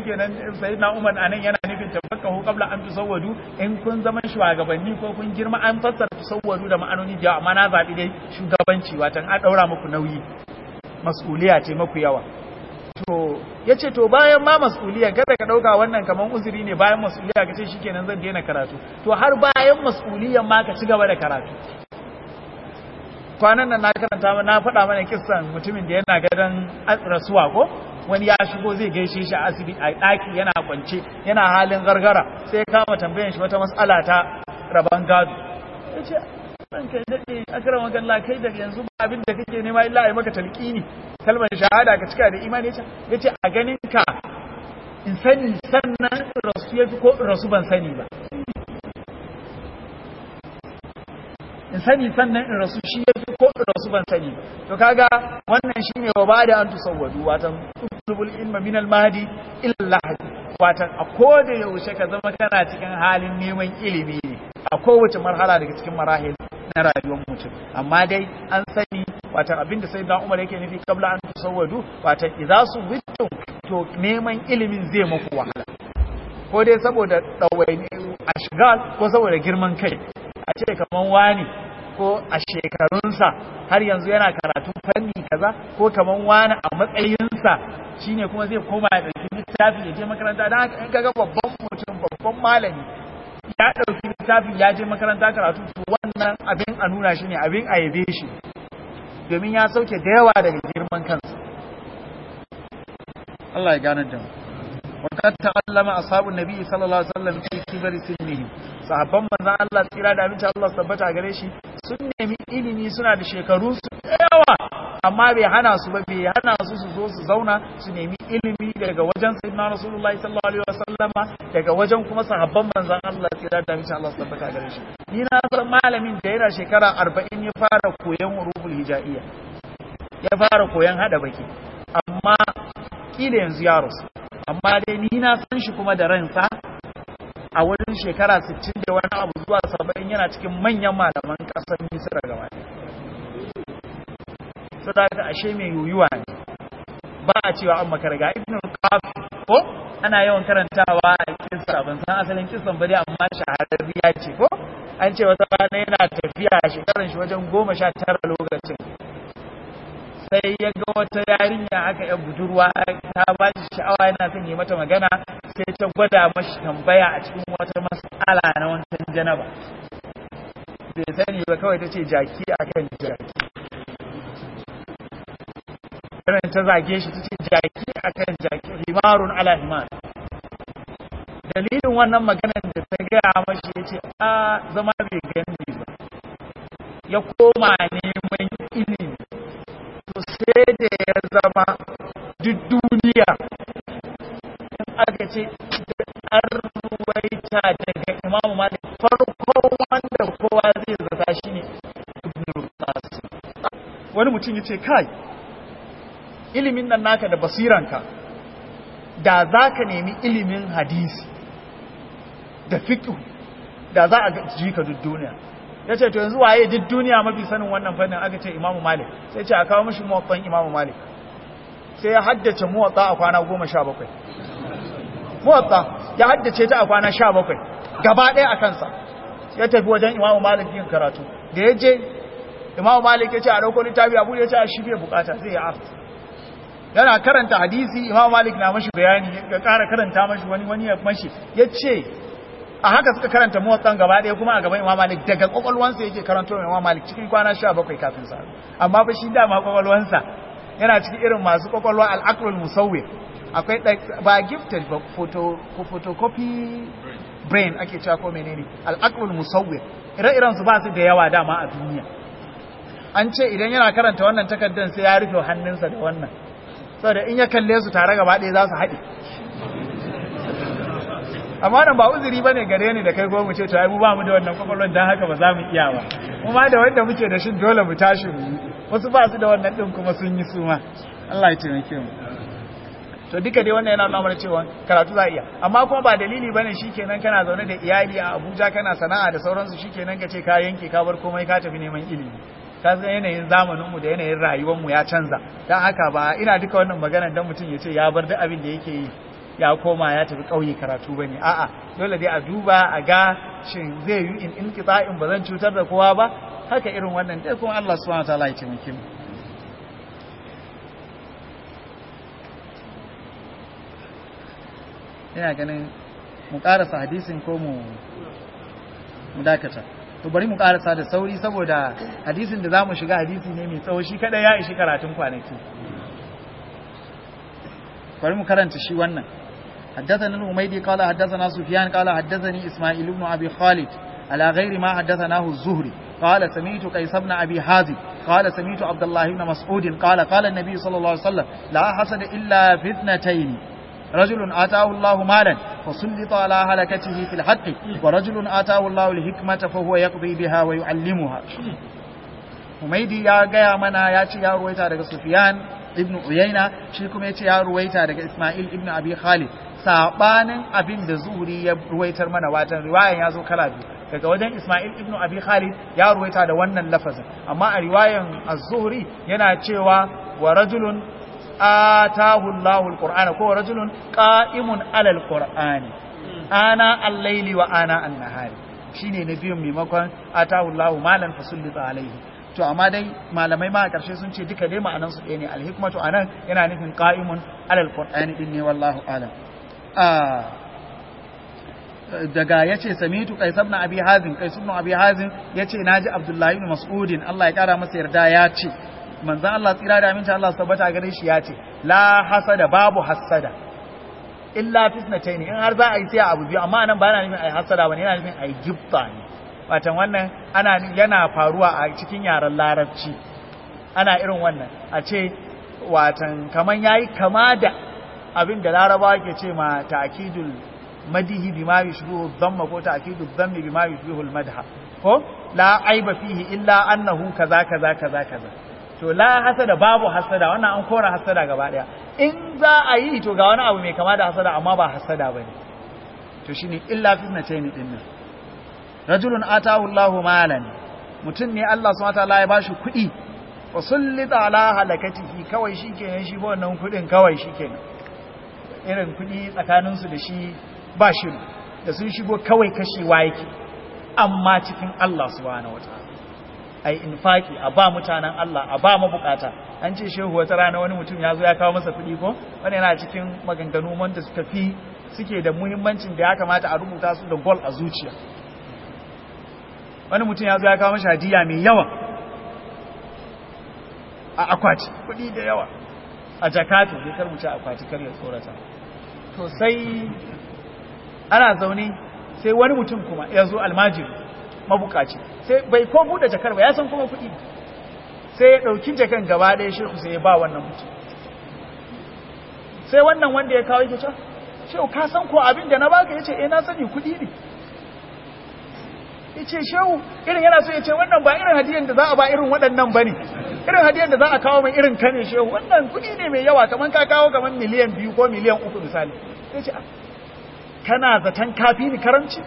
S1: shikenan sayyidina Umar anan yana nufin tafakkahu qabla an tusawwadu in kun zaman shugabanni ko kun girma an fassara tusawwadu da ma'anoni da amma na zabi dai shugabanci watan a daura muku nauyi mas'uliya ce maku yawa to yace to bayan ma mas'uliyan kada ka dauka wannan kaman uzuri ne bayan mas'uliya kace shikenan zan daina karatu to har bayan mas'uliyan ma ka ci gaba da karatu kwanan nan na karanta na faɗa mana kissan mutumin da yana gadon rasuwa ko wani ya shigo zai gaishe shi a asibiti a ɗaki yana kwance yana halin gargara sai kama tambayan shi wata matsala ta rabon gado ya ce ɗan kai daɗe akara magana kai da yanzu ba abin da kake nema illa a yi maka talƙini kalmar shahada ka cika da imani ya ce a ganin ka in sani sannan rasu ya fi ko rasu ban sani ba in sani sannan in rasu shi ya fi ko in rasu ban sani to kaga wannan shine wa bada an tusawwadu watan tulubul ilma min al-mahdi illa al-lahdi watan a koda yaushe ka zama kana cikin halin neman ilimi ne a kowace marhala daga cikin marahil na rayuwar mutum amma dai an sani watan abinda sai da Umar yake nufi kabla an tusawwadu watan idza su wittum to neman ilimin zai muku wahala ko dai saboda dawaini ashgal ko saboda girman kai a ce kaman wani ko a shekarunsa har yanzu yana karatun fanni kaza ko kaman wani a matsayinsa shine kuma zai koma ya ɗauki littafi ya je makaranta don haka in kaga babban mutum babban malami ya ɗauki littafi ya je makaranta karatu to wannan abin a nuna shi ne abin a yabe shi domin ya sauke da yawa daga girman kansa Allah ya gane da mu وقد تعلم أصحاب النبي صلى الله عليه وسلم في كبر سنهم sahabban manzan Allah tsira da abinci Allah tabbata gare shi sun nemi ilimi suna da shekaru su yawa amma bai hana su ba bai hana su su zo su zauna su nemi ilimi daga wajen sayyidina Rasulullahi sallallahu alaihi wasallama daga wajen kuma sahabban manzan Allah tsira da abinci Allah tabbata gare shi ni na san malamin da yana shekara 40 ya fara koyon huruful hijaiya ya fara koyon hada baki amma kila yanzu ya rasu amma dai ni na san shi kuma da ransa a wurin shekara 60 da wani abu zuwa 70 yana cikin manyan malaman kasar Misra gaba so da ka ashe mai yuyuwa ne ba a cewa an makarga ibn qafi ko ana yawan karantawa a kissa ban san asalin kissan ba dai amma shahararriya ce ko an ce wata rana yana tafiya shekaran shi wajen goma sha tara lokacin sai ya ga wata yarinya aka yan budurwa ta ba shi sha'awa yana son yi mata magana sai ta gwada mashi tambaya a cikin wata mas'ala na wancan janaba bai sani ba kawai ta ce jaki a kan jaki irin ta zage shi ta ce jaki a kan jaki himarun ala himar dalilin wannan maganar da ta gaya mashi ya ce a zama bai gani ba ya koma neman ilimi to sai da ya zama duk duniya aka ce an ruwaita daga imamu malik farko wanda kowa zai zata shi ne ibn qasim wani mutum ya ce kai ilimin nan naka da basiranka da za ka nemi ilimin hadisi da fiƙi da za a ji ka duk duniya ya ce to yanzu waye duk duniya mafi sanin wannan fannin aka ce imamu malik sai ce a kawo mashi muwatsan imamu malik sai ya haddace muwatsa a kwana goma sha bakwai muwatsa ya haddace ta a kwana sha bakwai gaba ɗaya a kansa ya tafi wajen imamu malik yin karatu da ya je imamu malik ya ce a ɗauko littafi abu ya ce a shi bai bukata zai yi aft yana karanta hadisi imamu malik na mashi bayani ya ƙara karanta mashi wani wani ya mashi ya ce a haka suka karanta motsan gaba ɗaya kuma a gaban imam malik daga kwakwalwansa yake karanto mai imam malik cikin kwana sha bakwai kafin sa amma fa shi dama kwakwalwansa yana cikin irin masu kwakwalwa al'aqlul musawwir akwai ba gifted ba photo ko photocopy brain ake cewa ko menene al'aqlul musawwir ire-iren su ba su da yawa dama a duniya an ce idan yana karanta wannan takardar sai ya rufe hannunsa da wannan saboda in ya kalle su tare gaba ɗaya za su haɗe amma nan ba uzuri bane gare ni da kai ko mu ce to ai mu ba mu da wannan kwakwalwar dan haka ba za mu iya ba kuma da wanda muke da shin dole mu tashi mu wasu ba su da wannan din kuma sun yi suma Allah ya taimake mu to duka dai wannan yana nuna mana cewa karatu za iya amma kuma ba dalili bane shikenan kana zaune da iyali a Abuja kana sana'a da sauransu shikenan ka ce ka yanke ka bar komai ka tafi neman ilimi ka san yanayin zamanin mu da yanayin rayuwar mu ya canza dan haka ba ina duka wannan magana dan mutum ya ce ya bar duk abin da yake yi ya koma ya tafi ƙauye karatu ba ne a'a dole dai a duba a ga shin zai yi in in ba zan cutar da kowa ba haka irin wannan dai kuma Allah subhanahu wa ta'ala ya taimake mu ina ganin mu karasa hadisin ko mu mu dakata to bari mu karasa da sauri saboda hadisin da zamu shiga hadisi ne mai tsawo shi kada ya ishi karatun kwanaki bari mu karanta shi wannan حدثنا الأميدي قال حدثنا سفيان قال حدثني إسماعيل بن أبي خالد على غير ما حدثناه الزهري قال سمعت قيس بن أبي حازم قال سمعت عبد الله بن مسعود قال قال النبي صلى الله عليه وسلم لا حسد إلا في اثنتين رجل آتاه الله مالا فسلط على هلكته في الحق ورجل آتاه الله الحكمة فهو يقضي بها ويعلمها Humaidi ya gaya mana ya ce ya ruwaita daga Sufyan ibn Uyayna shi kuma ya ce ya ruwaita daga Ismail ibn Abi Khalid sabanin abin da Zuhri ya ruwaitar mana watan riwayan ya zo kala biyu daga wajen Ismail ibn Abi Khalid ya ruwaita da wannan lafazin amma a riwayan Az-Zuhri yana cewa wa rajulun atahu Allahu al-Qur'ana ko rajulun qa'imun 'ala al-Qur'ani ana al-layli wa ana an-nahari shine na biyun maimakon atahu Allahu malan fasallita alaihi to amma dai malamai ma a ƙarshe sun ce duka dai ma'anan su ɗaya ne al-hikmatu anan yana nufin qa'imun 'ala al-Qur'ani din ne wallahu a'lam daga yace samitu qais ibn abi hazim qais ibn abi hazim yace naji abdullahi ibn mas'udin Allah ya kara masa yarda ya ce manzan Allah tsira da aminta Allah tabbata gare shi ya ce la hasada babu hasada illa fitnatayn in har za a yi sai abu biyu amma nan ba na nufin ai hasada bane yana nufin ai gifta ne watan wannan ana yana faruwa a cikin yaren larabci ana irin wannan a ce watan kaman yayi kama da abin da larabawa ke ce ma ta'kidul madihi bima yushbihu dhamma ko ta'kidul dhammi bima yushbihu al-madha ko la aiba fihi illa annahu kaza kaza kaza kaza to la hasada babu hasada wannan an kora hasada gaba daya in za a yi to ga wani abu mai kama da hasada amma ba hasada bane to shine illa fitnatayn din nan rajulun atahu Allahu malan mutun ne Allah subhanahu wataala ya bashi kuɗi wa sullita ala halakatihi kawai shikenan shi ba wannan kuɗin kawai shikenan irin kuɗi tsakanin su da shi ba shi da sun shigo kawai kashewa yake amma cikin Allah subhanahu wataala a yi infaki a ba mutanen Allah a ba mabukata an ce shehu wata rana wani mutum ya zo ya kawo masa kuɗi ko wani yana cikin maganganu wanda suka fi suke da muhimmancin da ya kamata a rubuta su da gol a zuciya wani mutum ya zo ya kawo masa hadiya mai yawa a akwati kuɗi da yawa a jakatu bai kar wuce akwati kar ya tsorata to sai ana zaune sai wani mutum kuma ya zo almajiri mabukaci sai bai ko bude jakar ba ya san kuma kuɗi sai ya ɗauki jakan gaba ɗaya shehu sai ya ba wannan mutum sai wannan wanda ya kawo yake cewa shehu ka san ko abin da na baka yace eh na sani kuɗi ne yace shehu irin yana so yace wannan ba irin hadiyan da za a ba irin waɗannan bane irin hadiyan da za a kawo mai irin kane shehu wannan kuɗi ne mai yawa kaman ka kawo kaman miliyan biyu ko miliyan uku misali yace kana zaton kafi ni karamci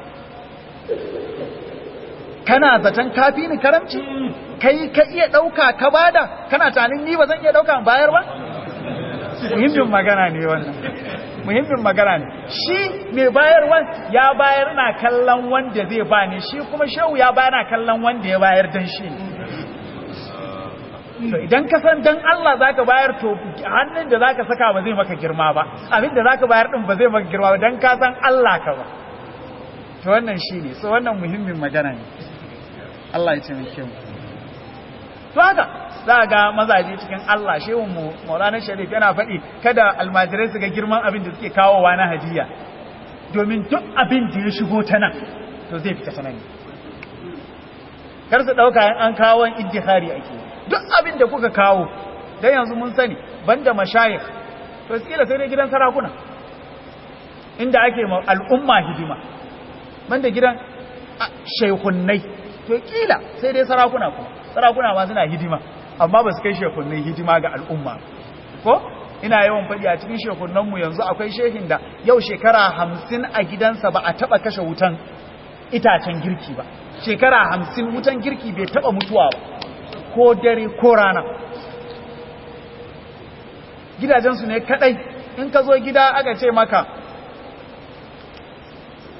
S1: kana zaton kafi ni karamci kai ka iya ɗauka ka bada kana tanin ni ba zan iya ɗauka bayar ba muhimmin magana ne wannan muhimmin magana ne shi mai bayarwa ya bayar na kallon wanda zai ba ne shi kuma shehu ya bayar na kallon wanda ya bayar dan shi to idan ka san dan Allah zaka bayar to hannun da zaka saka ba zai maka girma ba abin da zaka bayar din ba zai maka girma ba dan ka san Allah ka ba to wannan shine so wannan muhimmin magana ne Allah ya taimake mu to haka za ga mazaje cikin Allah shehun mu Maulana Sharif yana faɗi kada almajirai su ga girman abin da suke kawowa na hadiya domin duk abin da ya shigo ta nan to zai fita ta nan kar su ɗauka an kawo iddihari ake duk abin da kuka kawo dan yanzu mun sani banda mashayikh to kila sai dai gidan sarakuna inda ake ma al'umma hidima banda gidan shaihunnai to kila sai dai sarakuna kuma sarakuna ma suna hidima amma ba su kai shekunnai hidima ga al'umma ko ina yawan faɗi a cikin shekunnanmu yanzu akwai shehin da yau shekara hamsin a gidansa ba a taɓa kashe wutan itacen girki ba shekara hamsin wutan girki bai taɓa mutuwa ba ko dare ko rana gidajensu ne kaɗai in ka zo gida aka ce maka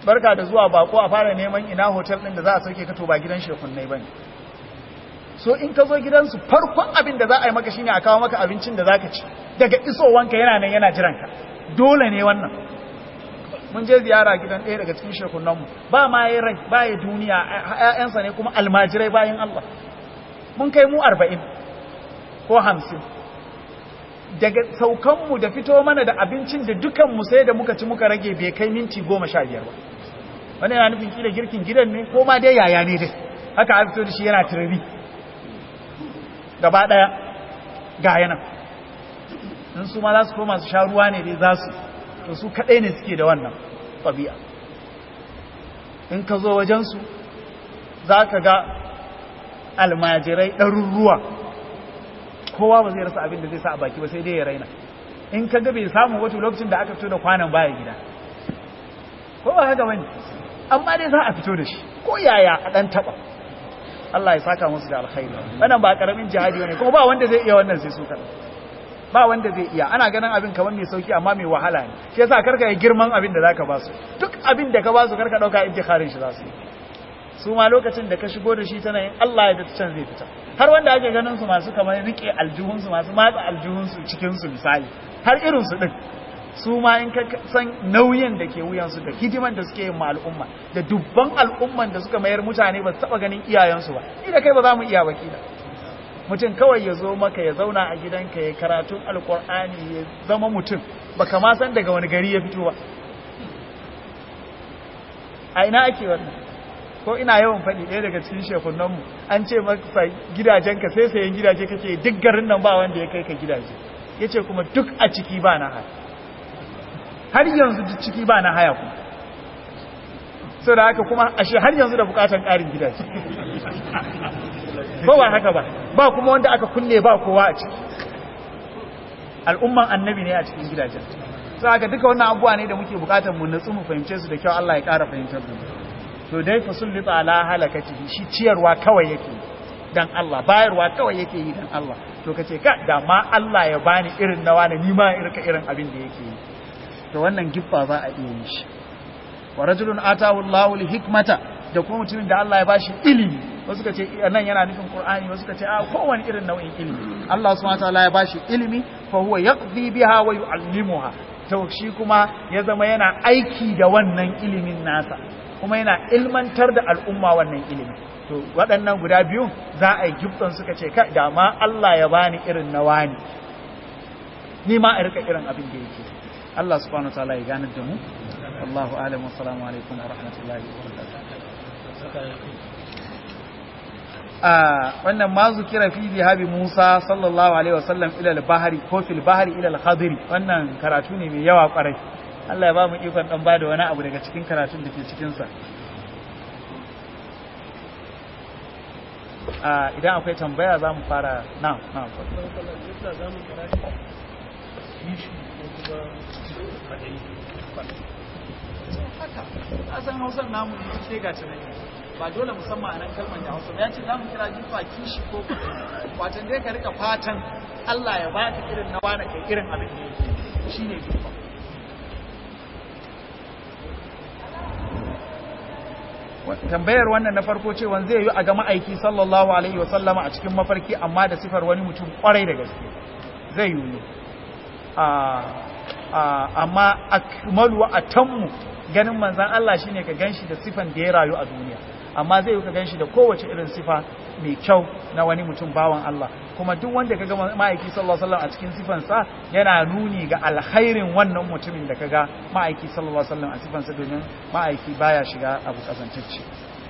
S1: barka da zuwa bako a fara neman ina hotel din da za a sauke ka to ba gidan shekunnai bane so in ka zo gidansu farkon abin da za a yi maka shine a kawo maka abincin da zaka ci daga isowanka yana nan yana jiran ka dole ne wannan mun je ziyara gidan ɗaya daga cikin shekunanmu ba ma yi rai ba yi duniya ‘ya'yansa ne kuma almajirai bayan Allah mun kai mu arba'in ko hamsin daga saukanmu da fito mana da abincin da dukanmu sai da muka ci muka rage bai kai minti goma sha biyar ba wani yana nufin kila girkin gidan ne ko ma dai yaya ne dai haka a fito da shi yana turari gaba ɗaya ga yana in su ma za su koma su sha ruwa ne dai za su to su kaɗai ne suke da wannan ɗabi'a in ka zo wajensu za ka ga almajirai ɗaruruwa kowa ba zai rasa abin da zai sa a baki ba sai dai ya raina in ka ga bai samu wato lokacin da aka fito da kwanan baya gida ko ba haka bane amma dai za a fito da shi ko yaya a ɗan taɓa Allah ya saka musu da alkhairi wannan ba karamin jihadi ne kuma ba wanda zai iya wannan sai su kaɗai ba wanda zai iya ana ganin abin kamar mai sauki amma mai wahala ne shi yasa karka yi girman abin da zaka ba su duk abin da ka ba su karka dauka intikarin shi za su yi su ma lokacin da ka shigo da shi tana yin Allah ya ta can zai fita har wanda ake ganin su masu kamar rike aljihun su masu matsa aljihun su cikin su misali har irin su din su ma in ka san nauyin da ke wuyan su da hidiman da suke yin ma al'umma da dubban al'umman da suka mayar mutane ba su taba ganin iyayensu ba ni da kai ba za mu iya wakila mutum kawai ya zo maka ya zauna a gidanka ya karatun alkur'ani ya zama mutum baka ma san daga wani gari ya fito ba a ina ake wannan ko ina yawan faɗi ɗaya daga cikin shekunanmu an ce masa gidajenka sai sayan gidaje kake duk garin nan ba wanda ya kai ka gidaje ya ce kuma duk a ciki ba na haya har yanzu duk ciki ba na haya kuma sau da haka kuma ashe har yanzu da bukatan ƙarin gidaje ba ba haka ba ba kuma wanda aka kulle ba kowa a ciki al'umman annabi ne a cikin gidajen sai haka duka wannan abubuwa ne da muke bukatar mu natsu mu fahimce su da kyau Allah ya ƙara fahimtar da mu to dai fa sullita ala halakati shi ciyarwa kawai yake dan Allah bayarwa kawai yake yi dan Allah to kace ka da ma Allah ya bani irin nawa ne ni ma irka irin abin da yake yi to wannan giffa za a iya yi shi wa rajulun atahu Allahu hikmata da kuma mutumin da Allah ya bashi ilimi wasu ka ce nan yana nufin Qur'ani wasu ka ce a kowane irin nau'in ilimi Allah subhanahu wataala ya bashi ilimi fa huwa yaqdi biha wa yu'allimuha to shi kuma ya zama yana aiki da wannan ilimin nasa kuma yana ilmantar da al'umma wannan ilimi to waɗannan guda biyu za a yi gibban suka ce ka da ma Allah ya bani irin na wani ni ma a rika irin abin da yake Allah subhanahu wataala ya ganar da mu wallahu a'lam wa assalamu alaikum wa rahmatullahi wa barakatuh wannan ma zukira fi zihabi Musa sallallahu alaihi wasallam ila al-bahri ko fil bahri ila al-khadri wannan karatu ne mai yawa kwarai Allah ya ba mu ikon dan bada wani abu daga cikin karatun da ke cikin sa idan akwai tambaya za mu fara na na haka san hausar namu ne ke ga tunani ba dole musamman a nan kalmar da hausa ya ce za mu kira jifa kishi ko watan dai ka rika fatan Allah ya ba ka irin na wani kai irin abin da yake shi ne jifa tambayar wannan na farko cewa zai yi a ga ma'aiki sallallahu alaihi wa sallama a cikin mafarki amma da sifar wani mutum kwarai da gaske zai yi amma akmalu wa atammu ganin manzan Allah shine ka ganshi da sifan da ya rayu a duniya amma zai yi ka ganshi da kowace irin sifa mai kyau na wani mutum bawan Allah kuma duk wanda kaga ma'aiki sallallahu alaihi wasallam a cikin sifansa yana nuni ga alkhairin wannan mutumin da kaga ma'aiki sallallahu alaihi wasallam a sifansa domin ma'aiki baya shiga abu kazantacce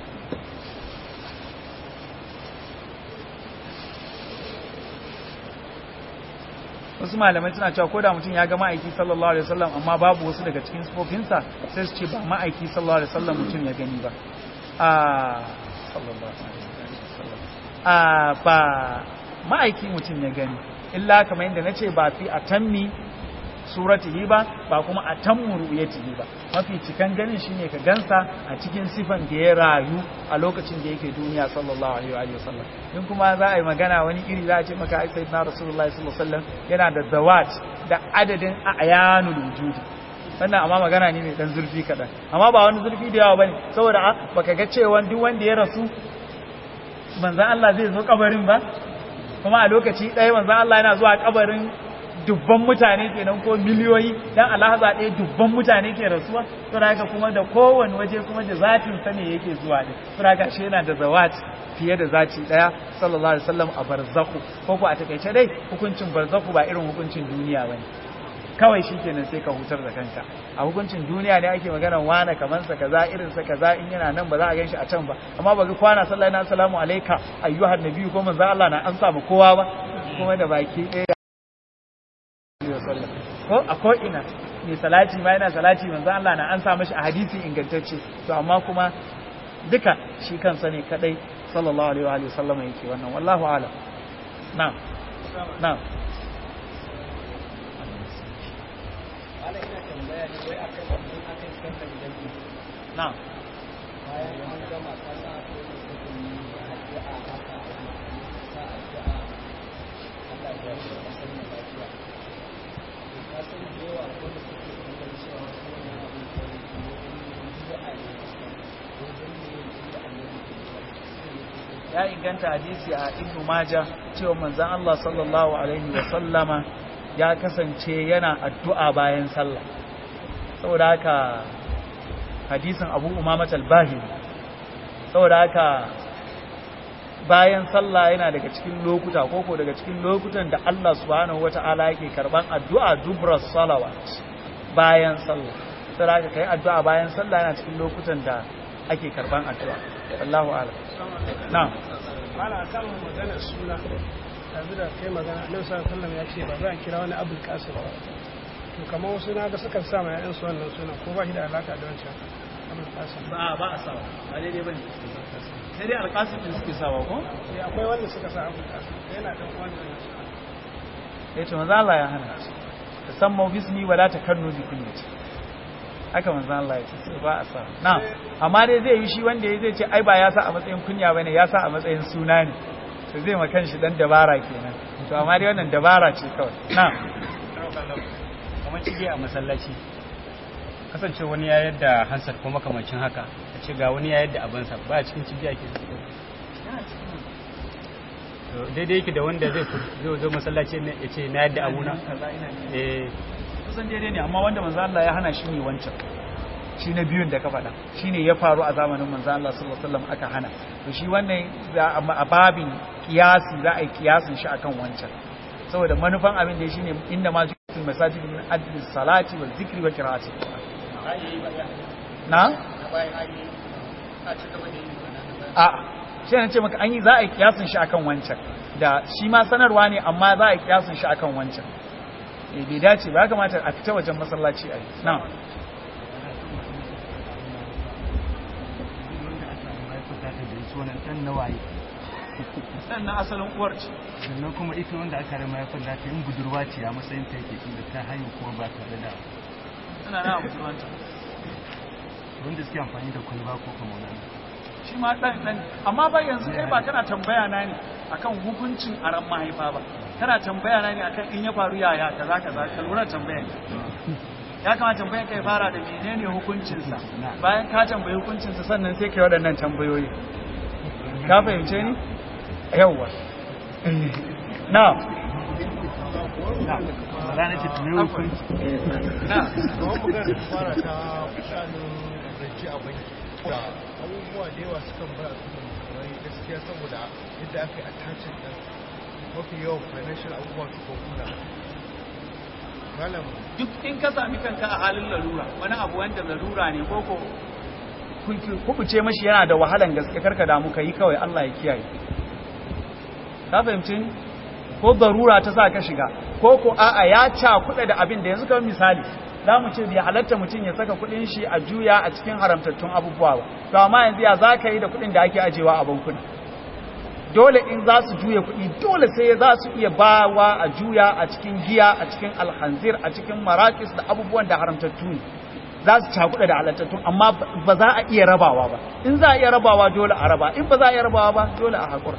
S1: wasu malamai suna cewa ko da mutum ya ga ma'aiki sallallahu alaihi wasallam amma babu wasu daga cikin sifofinsa sai su ce ba ma'aiki sallallahu alaihi wasallam mutum ya gani ba a sallallahu alaihi wasallam a ba ma'aiki mutum ya gani illa kamar yadda nace ba fi atammi suratihi ba ba kuma atammu ru'yatihi ba mafi cikan ganin shine ka gansa a cikin sifan da ya rayu a lokacin da yake duniya sallallahu alaihi wa sallam in kuma za a yi magana wani iri za a ce maka sayyidina rasulullahi sallallahu alaihi wasallam yana da zawat da adadin ayanul wujudi wannan amma magana ne mai dan zurfi kaɗan amma ba wani zurfi da yawa bane saboda a baka ga cewa duk wanda ya rasu manzan Allah zai zo kabarin ba kuma a lokaci ɗaya manzan Allah yana zuwa kabarin dubban mutane kenan ko miliyoyi dan alhaza ɗaya dubban mutane ke rasuwa saboda haka kuma da kowane waje kuma da zatin sa ne yake zuwa ne saboda haka shi yana da zawat fiye da zati daya sallallahu alaihi wasallam a barzakhu ko ko a takeice dai hukuncin barzakhu ba irin hukuncin duniya bane kawai shikenan sai ka hutar da kanka a hukuncin duniya ne ake magana wane kaman sa kaza irin sa kaza in yana nan ba za a ganshi a can ba amma ba ga kwana sallallahu alaihi assalamu alayka ayyuhan nabiyyu ko manzo Allah na an samu kowa ba kuma da baki ɗaya ko a ko ina mai salati ma yana salati manzo Allah na an sa mashi a hadisi ingantacce to amma kuma duka shi kansa ne kadai sallallahu alaihi wa sallam yake wannan wallahu alam na'am na'am na'am ya inganta hadisi a ibn maja cewa manzon Allah sallallahu alaihi wa sallama ya kasance yana addu'a bayan sallah saboda haka hadisin Abu Umama al-Bahili saboda haka bayan sallah yana daga cikin lokuta koko daga cikin lokutan da Allah subhanahu wata'ala yake karban addu'a dubras salawat bayan sallah saboda haka kai addu'a bayan sallah yana cikin lokutan da ake karban addu'a Allahu a'lam na'am
S2: mala kan magana suna yanzu da kai magana annabi sallallahu alaihi wasallam ya ce ba za a kira wani abul qasim ba to kamar wasu na ga suka sa ma yayan su wannan suna ko ba shi da alaka da wancan abul qasim
S1: ba ba a sawa ba daidai bane sai dai alqasim din suke sawa ko
S2: sai akwai wanda suka sa abul qasim yana da wannan
S1: eh to manzo Allah ya hana tasammu bismi wala takannu bi kunyati haka manzo Allah ya ce ba a sa na amma dai zai yi shi wanda ya zai ce ai ba ya sa a matsayin kunya bane ya sa a matsayin suna ne to zai ma kanshi dan dabara kenan to amma dai wannan dabara ce kawai na
S3: kamar cige a masallaci kasance wani ya yadda hansar ko makamancin haka a ce ga wani ya yadda abansa ba a cikin cigiya ke daidai yake da wanda zai zo masallaci ya ce na yadda abuna eh
S1: kusan daidai ne amma wanda manzo Allah ya hana shi ne wancan shi na biyun da ka faɗa shi ne ya faru a zamanin manzo Allah sallallahu alaihi wasallam aka hana to shi wannan a babin kiyasi za a yi kiyasin shi akan wancan saboda manufan abin da shine inda ma jikin masajid min adli salati wal zikri wa qira'ati na a shi ne ce maka an yi za a yi kiyasin shi akan wancan da shi ma sanarwa ne amma za a yi kiyasin shi akan wancan eh bai dace ba kamata a fita wajen masallaci a yi na sannan asalin uwar ce
S3: sannan kuma ita wanda aka rama ya falla ta yin budurwa ce a matsayin ta yake inda ta haihu kuma ba tare da
S1: tana na budurwanta
S3: wanda suke amfani da kwalba ko kuma wani
S1: shi ma dan dan amma ba yanzu kai ba kana tambaya na ne akan hukuncin aran mahaifa ba kana tambaya na ne akan in ya faru yaya kaza kaza ka lura tambayan ya kamata tambayan kai fara da menene hukuncinsa bayan ka tambayi hukuncinsa sannan sai kai waɗannan tambayoyi ka fahimce ni yawwa na
S3: ranar ce tunai hukunci
S1: na
S4: kamar magana da fara ta shanin rance a banki da abubuwa da yawa sukan bar a cikin kamar gaskiya saboda yadda aka yi attachin ɗin mafi yawan financial abubuwa su kuna malam
S1: duk in ka sami kanka a halin larura wani abu wanda larura ne ko ko kubuce mashi yana da wahalan gaske karka damu ka yi kawai Allah ya kiyaye ka fahimci ni ko darura ta sa ka shiga ko ko a'a ya cakuɗa da abin da yanzu kamar misali za mu ce bai halatta mutum ya saka kuɗin shi a juya a cikin haramtattun abubuwa ba to amma yanzu ya za ka yi da kuɗin da ake ajewa a bankuna dole in za su juya kuɗi dole sai za su iya bawa a juya a cikin giya a cikin alhanzir a cikin marakis da abubuwan da haramtattu ne za su cakuɗa da halattattu amma ba za a iya rabawa ba in za a iya rabawa dole a raba in ba za a iya rabawa ba dole a haƙura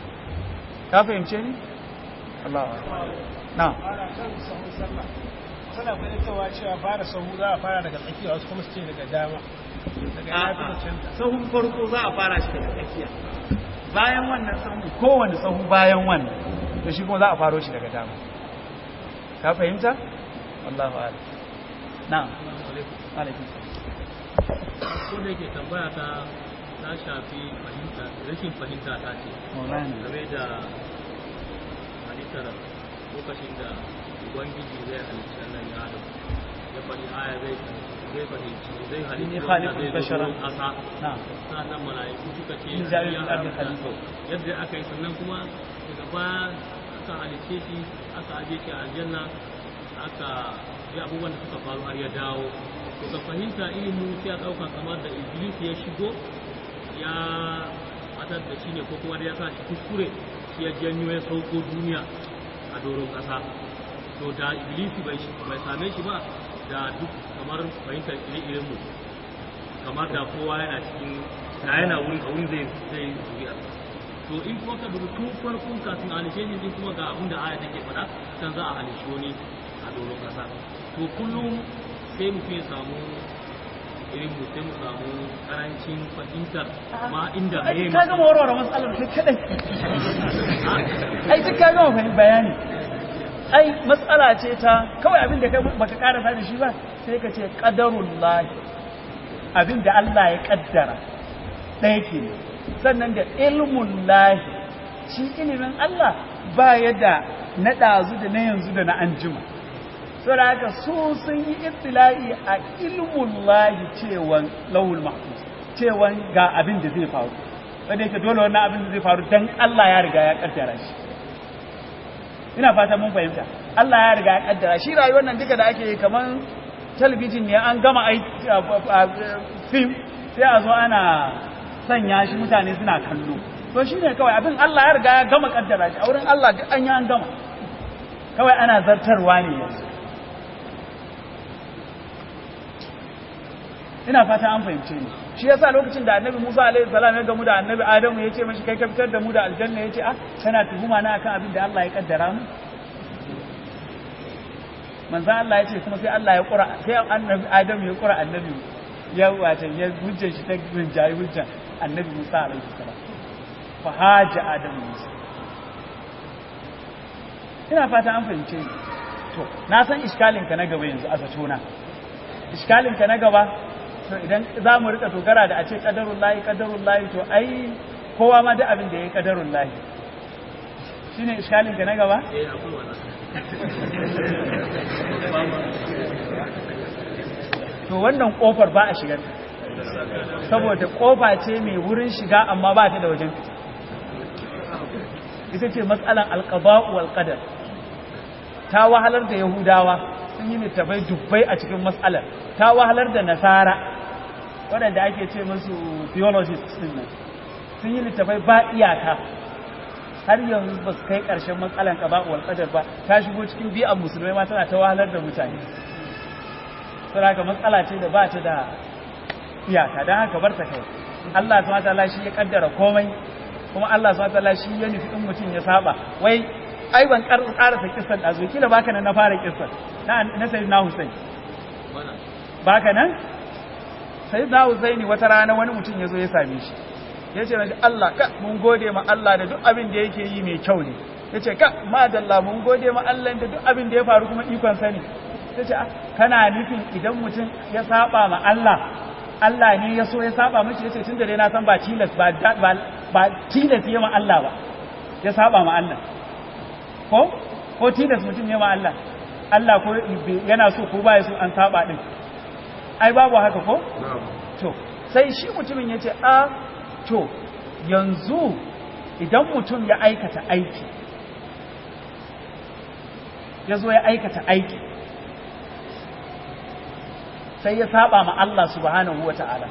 S1: ka fahimce ni? Allah na
S2: suna fahimtawa cewa fara sahu za a fara daga tsakiya wasu kuma su ce daga dama daga ya fi cancanta
S1: sahun farko za a fara shi daga tsakiya bayan wannan sahun kowane sahu bayan wannan to shi kuma za a faro shi daga dama ka fahimta wallahu a'lam na'am alaikum
S5: ko da yake tambaya ta ta shafi fahimta rashin fahimta ta ce
S1: maulana
S5: game da halittar lokacin da ubangiji zai halicci annan ya adam ya faɗi aya zai zai fahimci zai
S1: Inni
S5: halicci
S1: khaliqul
S5: wanda zai
S1: bashara.
S5: zo ƙasa
S1: na'am
S5: sa'annan mala'iku suka ce
S1: Inni ja'ilul
S5: ya
S1: ardi
S5: halitta.
S1: khalifa.
S5: yadda aka yi sannan kuma daga baya aka halicce shi aka aje shi a aljanna aka yi abubuwan da suka faru har ya dawo to ka fahimta ilimin sai a ɗauka kamar da iblis ya shigo ya matar da shi ne ko kuma da ya sa shi kuskure shi ya janyo ya sauko duniya a doron ƙasa to da iblisi bai bai same shi ba da duk kamar fahimtar ire mu kamar da kowa yana cikin da yana wurin a wurin zai zai zuriya to in kuma ka dubi tun farkon kafin a halishe din kuma ga abin da aya take faɗa can za a halishe wani a doron ƙasa to kullum sai mutum ya samu irin mu sai mu samu karancin fahimtar ma inda
S1: ai
S5: me
S1: ka gama warware matsalar kai kadai ai duk ka gama fahimta bayani ai matsala ce ta kawai abin da kai baka karasa da shi ba sai ka ce qadarullahi abin da Allah ya kaddara ɗaya ke sannan da ilmun lahi shi ilimin Allah ba ya da na ɗazu da na yanzu da na anjima so da haka su sun yi ibtila'i a ilmun lahi cewan lauhul mahfuz cewan ga abin da zai faru wanda yake dole wannan abin da zai faru dan Allah ya riga ya kaddara shi ina fata mun fahimta Allah ya riga ya kaddara shi rayuwar nan duka da ake yi kaman talabijin ne an gama aiki film sai a zo ana sanya shi mutane suna kallo to shi ne kawai abin Allah ya riga ya gama kaddara shi a wurin Allah duk an yi an gama kawai ana zartarwa ne yanzu ina fata an fahimce ni shi yasa lokacin da annabi Musa alaihi salam ya gamu da annabi Adamu ya ce mashi kai ka fitar da mu da aljanna ya ce ah kana tuhuma na akan abin da Allah ya kaddara mu manzo Allah ya ce kuma sai Allah ya kura sai annabi Adamu ya kura annabi ya wata ya hujjar shi ta rinjayi hujjar annabi Musa alaihi salam fa haja Adamu Musa ina fata an fahimce ni to na san iskalin ka na gaba yanzu a zatona iskalin ka na gaba to idan za mu rika dogara da a ce kadarun layi kadarun layi to ai kowa ma duk abin da ya yi kadarun layi shi ne iskalin ka na gaba?
S5: eh akwai wannan
S1: to wannan kofar ba a shigar saboda kofa ce mai wurin shiga amma ba ta da wajen ita ce matsalan alqada'u wal qadar ta wahalar da yahudawa sun yi littafai dubbai a cikin matsalar ta wahalar da nasara waɗanda ake ce musu theologists din nan sun yi littafai ba iyaka har yanzu ba su kai ƙarshen matsalan qada'u wal qadar ba ta shigo cikin bi'an musulmai ma tana ta wahalar da mutane saboda matsala ce da ba ta da iyaka don haka bar ta kai Allah subhanahu wataala shi ya kaddara komai kuma Allah subhanahu wataala shi ya nufi in mutum ya saba wai ai ban karasa kissan da zo kila baka nan na fara kissan na na sayyidina Husain
S5: wannan
S1: baka nan sayyidina Husaini wata rana wani mutum ya zo ya same shi ya ce mashi Allah ka mun gode ma Allah da duk abin da yake yi mai kyau ne ya ce ka madalla mun gode ma Allah da duk abin da ya faru kuma ikon sani ta ce kana nufin idan mutum ya saba ma Allah Allah ne ya so ya saba mashi ya ce tun da dai na san ba tilas ba ba ba tilas ya ma Allah ba ya saba ma Allah ko ko tilas mutum ya ma Allah Allah ko yana so ko ba ya so an saba din ai babu haka ko to sai shi mutumin ya ce a to yanzu idan mutum ya aikata aiki ya zo ya aikata aiki sai ya saba ma Allah subhanahu wa ta'ala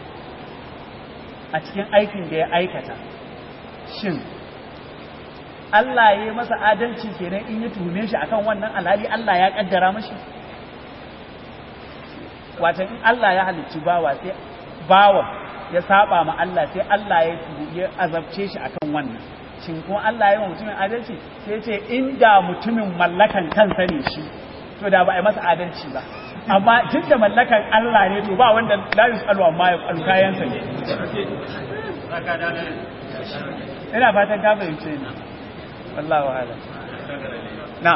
S1: a cikin aikin da ya aikata shin Allah ya yi masa adalci kenan in ya tuhume shi akan wannan alhali Allah ya kaddara mashi wata in Allah ya halicci bawa sai bawa ya saba ma Allah sai Allah ya ya azabce shi akan wannan shin kuma Allah ya yi wa mutumin adalci sai ce inda mutumin mallakan kansa ne shi to da ba a yi masa adalci ba amma duk da mallakan Allah ne to ba wanda la yusalu amma ya falu kayansa ne ina fatan ka fahimce ni wallahu a'lam na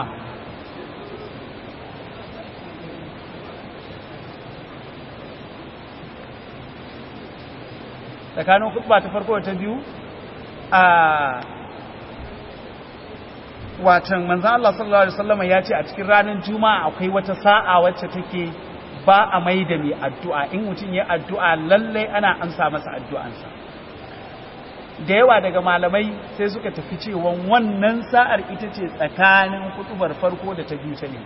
S1: tsakanin khutba ta farko ta biyu a watan manzan Allah sallallahu Alaihi wasallam ya ce a cikin ranar juma'a akwai wata sa'a wacce take ba a mai da mai addu'a in mutum ya addu'a lallai ana amsa masa addu'ansa da yawa daga malamai sai suka tafi cewa wannan sa'ar ita ce tsakanin kutubar farko da ta biyu ta ne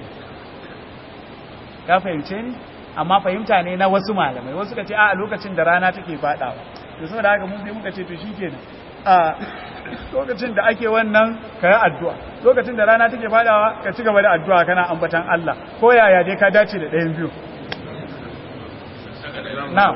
S1: ka fahimce ni amma fahimta ne na wasu malamai wasu ka ce a lokacin da rana take fadawa da saboda haka mun sai muka ce to shikenan a lokacin da ake wannan ka yi addu'a lokacin da rana take fadawa ka ci gaba da addu'a kana ambatan Allah ko yaya dai ka dace da ɗayan biyu now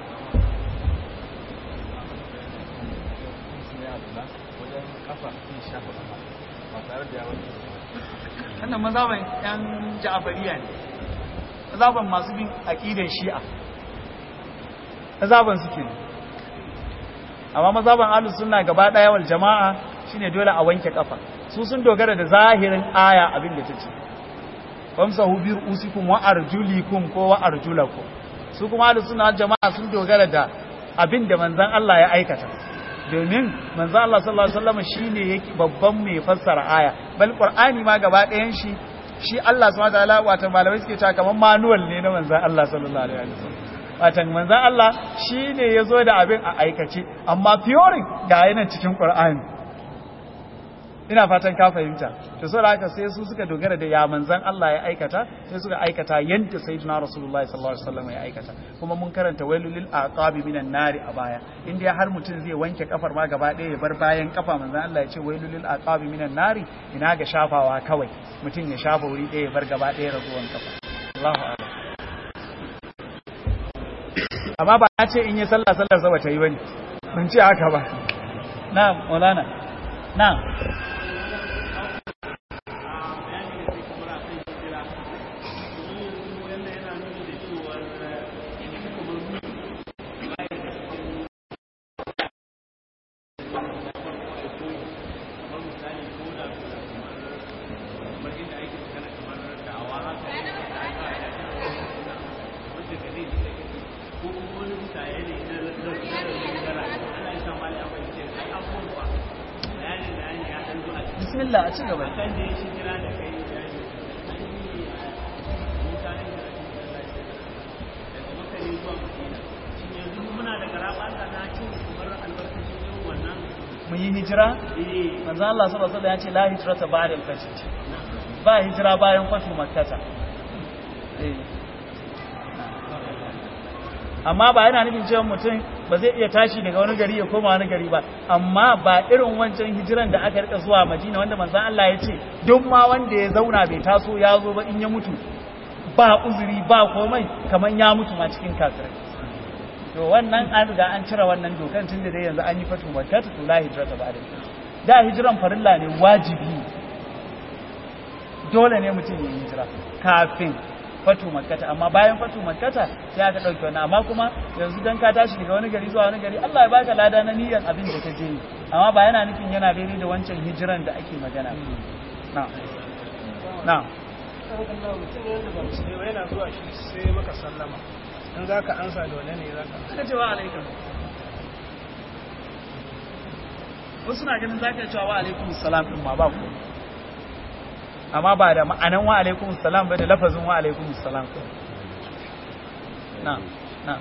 S1: wannan mazaban yan ja'afariya ne mazaban masu bin aƙidan shi'a mazaban suke ne amma mazaban ahlus sunna gaba daya wal jama'a shine dole a wanke kafa su sun dogara da zahirin aya abin da tace famsahu bi ru'usikum wa arjulikum ko wa arjulakum su kuma ahlus sunna wal jama'a sun dogara da abin da manzon Allah ya aikata domin manzon Allah sallallahu alaihi wasallam shine yake babban mai fassara aya bal qur'ani ma gaba ɗayan shi shi Allah subhanahu wa ta'ala wato malamai suke cewa kaman manual ne na manzon Allah sallallahu alaihi wasallam watan manzan Allah shi ne ya zo da abin a aikace amma fiyorin ga yana cikin ƙwar'ani ina fatan ka fahimta to sau da haka sai su suka dogara da ya manzan Allah ya aikata sai suka aikata yadda sai tuna rasulullah sallallahu alaihi wasallam ya aikata kuma mun karanta wailulil aqabi minan nari a baya inda har mutum zai wanke kafar ma gaba ɗaya ya bar bayan kafa manzan Allah ya ce wailulil aqabi minan nari ina ga shafawa kawai mutum ya shafa wuri ɗaya ya bar gaba ɗaya raguwan kafa Allahu a'lam amma ba na ce in yi sallah sallar sa bata yi bane ban ce haka ba na'am maulana na'am bismillah a ci gaba mun yi hijira manzo Allah sallallahu alaihi wasallam ya ce la hijrata ba'da al-fath ba hijira bayan fatu makkata amma ba yana nufin cewa mutum ba zai iya tashi daga wani gari ya koma wani gari ba amma ba irin wancan hijiran da aka rika zuwa Madina wanda manzon Allah ya ce duk ma wanda ya zauna bai taso ya zo ba in ya mutu ba uzuri ba komai kaman ya mutu ma cikin kafirai to wannan an riga an cire wannan dokan tun da dai yanzu an yi fatu makka to la hijrata ba da da hijiran farilla ne wajibi dole ne mutum ya hijira kafin fatu makkata amma bayan fatu makkata sai aka dauke wannan amma kuma yanzu dan ka tashi daga wani gari zuwa wani gari Allah ya baka lada na niyyar abin da ka je amma ba yana nufin yana daidai da wancan hijiran da ake magana na na
S2: yana zuwa shi sai maka sallama in za ka ansa da wane ne za ka
S1: aka cewa alaikum wasu na ganin za ka cewa wa alaikum salam din ma ba ku amma ba da ma'anan wa alaikum salam ba da lafazin wa alaikum salam na na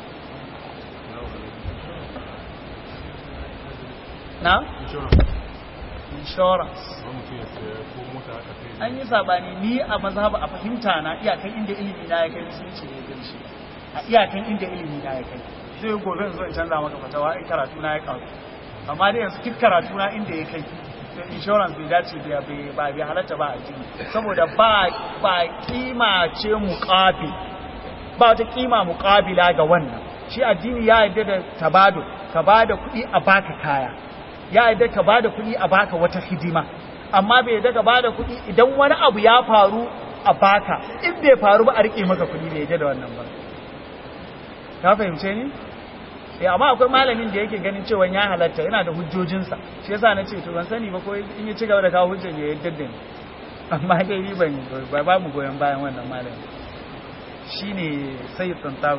S1: na insurance an yi sabani ni a mazhaba a fahimta na iyakan inda ilimi na ya kai musulunci ne gan shi a iyakan inda ilimi na ya kai sai gobe zo in canza maka fatawa in karatu na ya karu amma dai yanzu duk karatu na inda ya kai insurance bai dace da ba bai halatta ba a jini saboda ba ba kima ce muqabil ba wata kima muqabila ga wannan shi addini ya yarda da tabado ka bada kuɗi a baka kaya ya yarda ka bada kuɗi a baka wata hidima amma bai yarda ka bada kuɗi idan wani abu ya faru a baka in bai faru ba a rike maka kuɗi bai yadda da wannan ba ka fahimce ni eh amma akwai malamin da yake ganin cewa ya halatta yana da hujjojinsa shi yasa na ce to ban sani ba ko in ya ci gaba da kawo hujjar ya yadda da ni amma dai ni ban ba ba mu goyon bayan wannan malamin shine sai tsantawi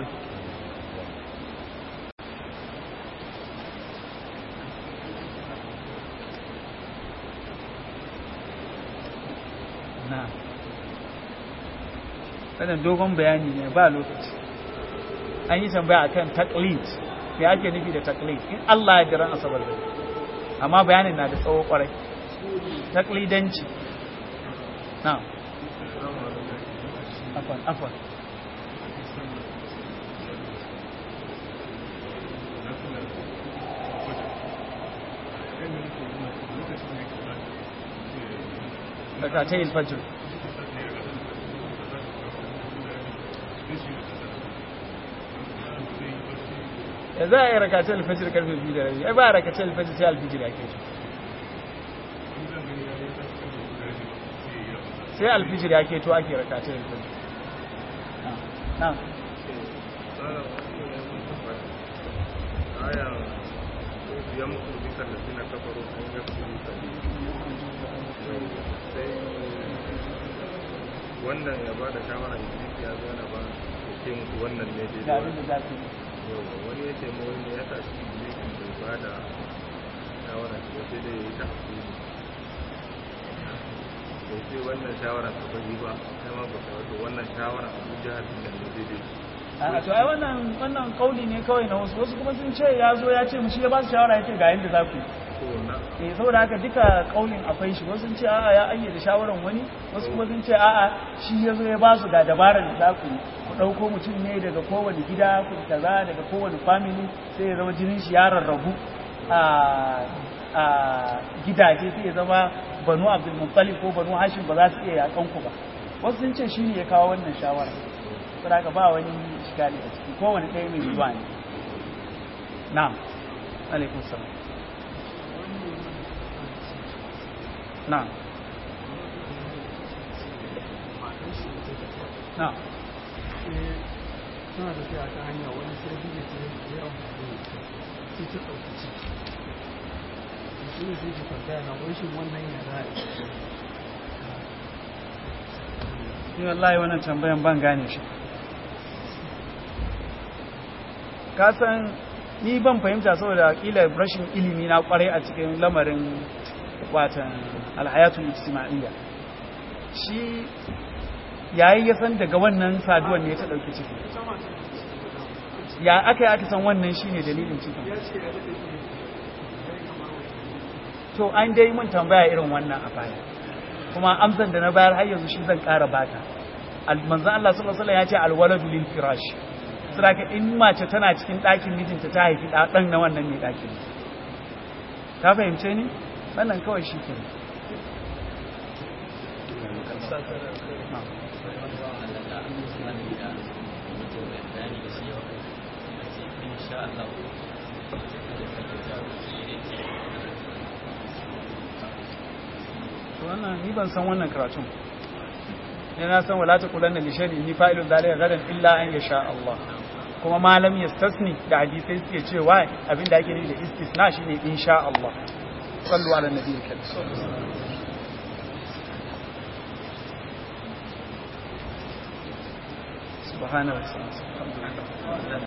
S1: na wannan dogon bayani ne ba lokaci an yi tambaya akan taklid me ake nufi da taklid in Allah ya jira asabar da amma bayanin na da tsawo kwarai taklidanci na afwan afwan ركعتي الفجر ya za a yi rakatar alfajir karfe biyu da rabi ai ba rakatar alfajir sai alfijir ya ke sai alfijir ya ke to ake rakatar alfajir na
S6: aya ya muku bisa da suna kafaro an yi su sai wannan ya ba da shawara ya zo na ba ya ce muku wannan ne
S1: ga
S6: daidai
S1: abin da za su yi
S6: yau wani ya ce mawai ne ya tashi milikin bai ba da shawara ce sai dai ya yi ta hakuri bai ce wannan shawara ta bari ba sai ma ba ta wato wannan shawara abu jihar da ne daidai
S1: a to ai wannan wannan kauli ne kawai na wasu wasu kuma sun ce ya zo ya ce mu shi ya ba su shawara ya ce ga yadda za ku yi
S6: to na
S1: eh saboda haka duka kaulin akwai shi wasu sun ce a'a ya ayyana shawaran wani wasu kuma sun ce a'a shi ya zo ya ba su ga dabarar da za ku yi ku ɗauko mutum ne daga kowane gida ku kaza daga kowane family sai ya zama jinin shi ya rarrabu a a gidaje sai ya zama banu abdul muttalib ko banu hashim ba za su iya yakan ku ba wasu sun ce shi ne ya kawo wannan shawara saboda haka ba wani shiga ne a ciki kowane ɗaya mai zuwa ne na'am alaikum salam na'am na'am
S2: suna tafiya ta hanya wani sarki da ke yi amfani da ita sai ta ɗauki ciki shi ne sai ke tambaya na wai shin wannan ya za a yi
S1: ni wallahi wannan tambayan ban gane shi ka san ni ban fahimta saboda kila rashin ilimi na kwarai a cikin lamarin watan alhayatul ijtima'iyya shi yayi ya san daga wannan saduwan ne ta dauki ciki ya aka yi aka san wannan shine dalilin ciki to an dai mun tambaya irin wannan a baya kuma amsan da na bayar har yanzu shi zan ƙara baka manzon Allah sallallahu alaihi wasallam ya ce alwaladu lil firash saboda in mace tana cikin ɗakin mijinta ta haifi ɗan na wannan ne ɗakin ka fahimce ni wannan kawai shi ke wannan ni ban san wannan karatun ne na san wala ta kulanna li shay'in ni fa'ilun zalika gadan illa an yasha Allah kuma malam yastasni da hadisai suke cewa abinda ake nufi da istisna shine insha Allah sallu ala nabiyil karim subhanahu wa ta'ala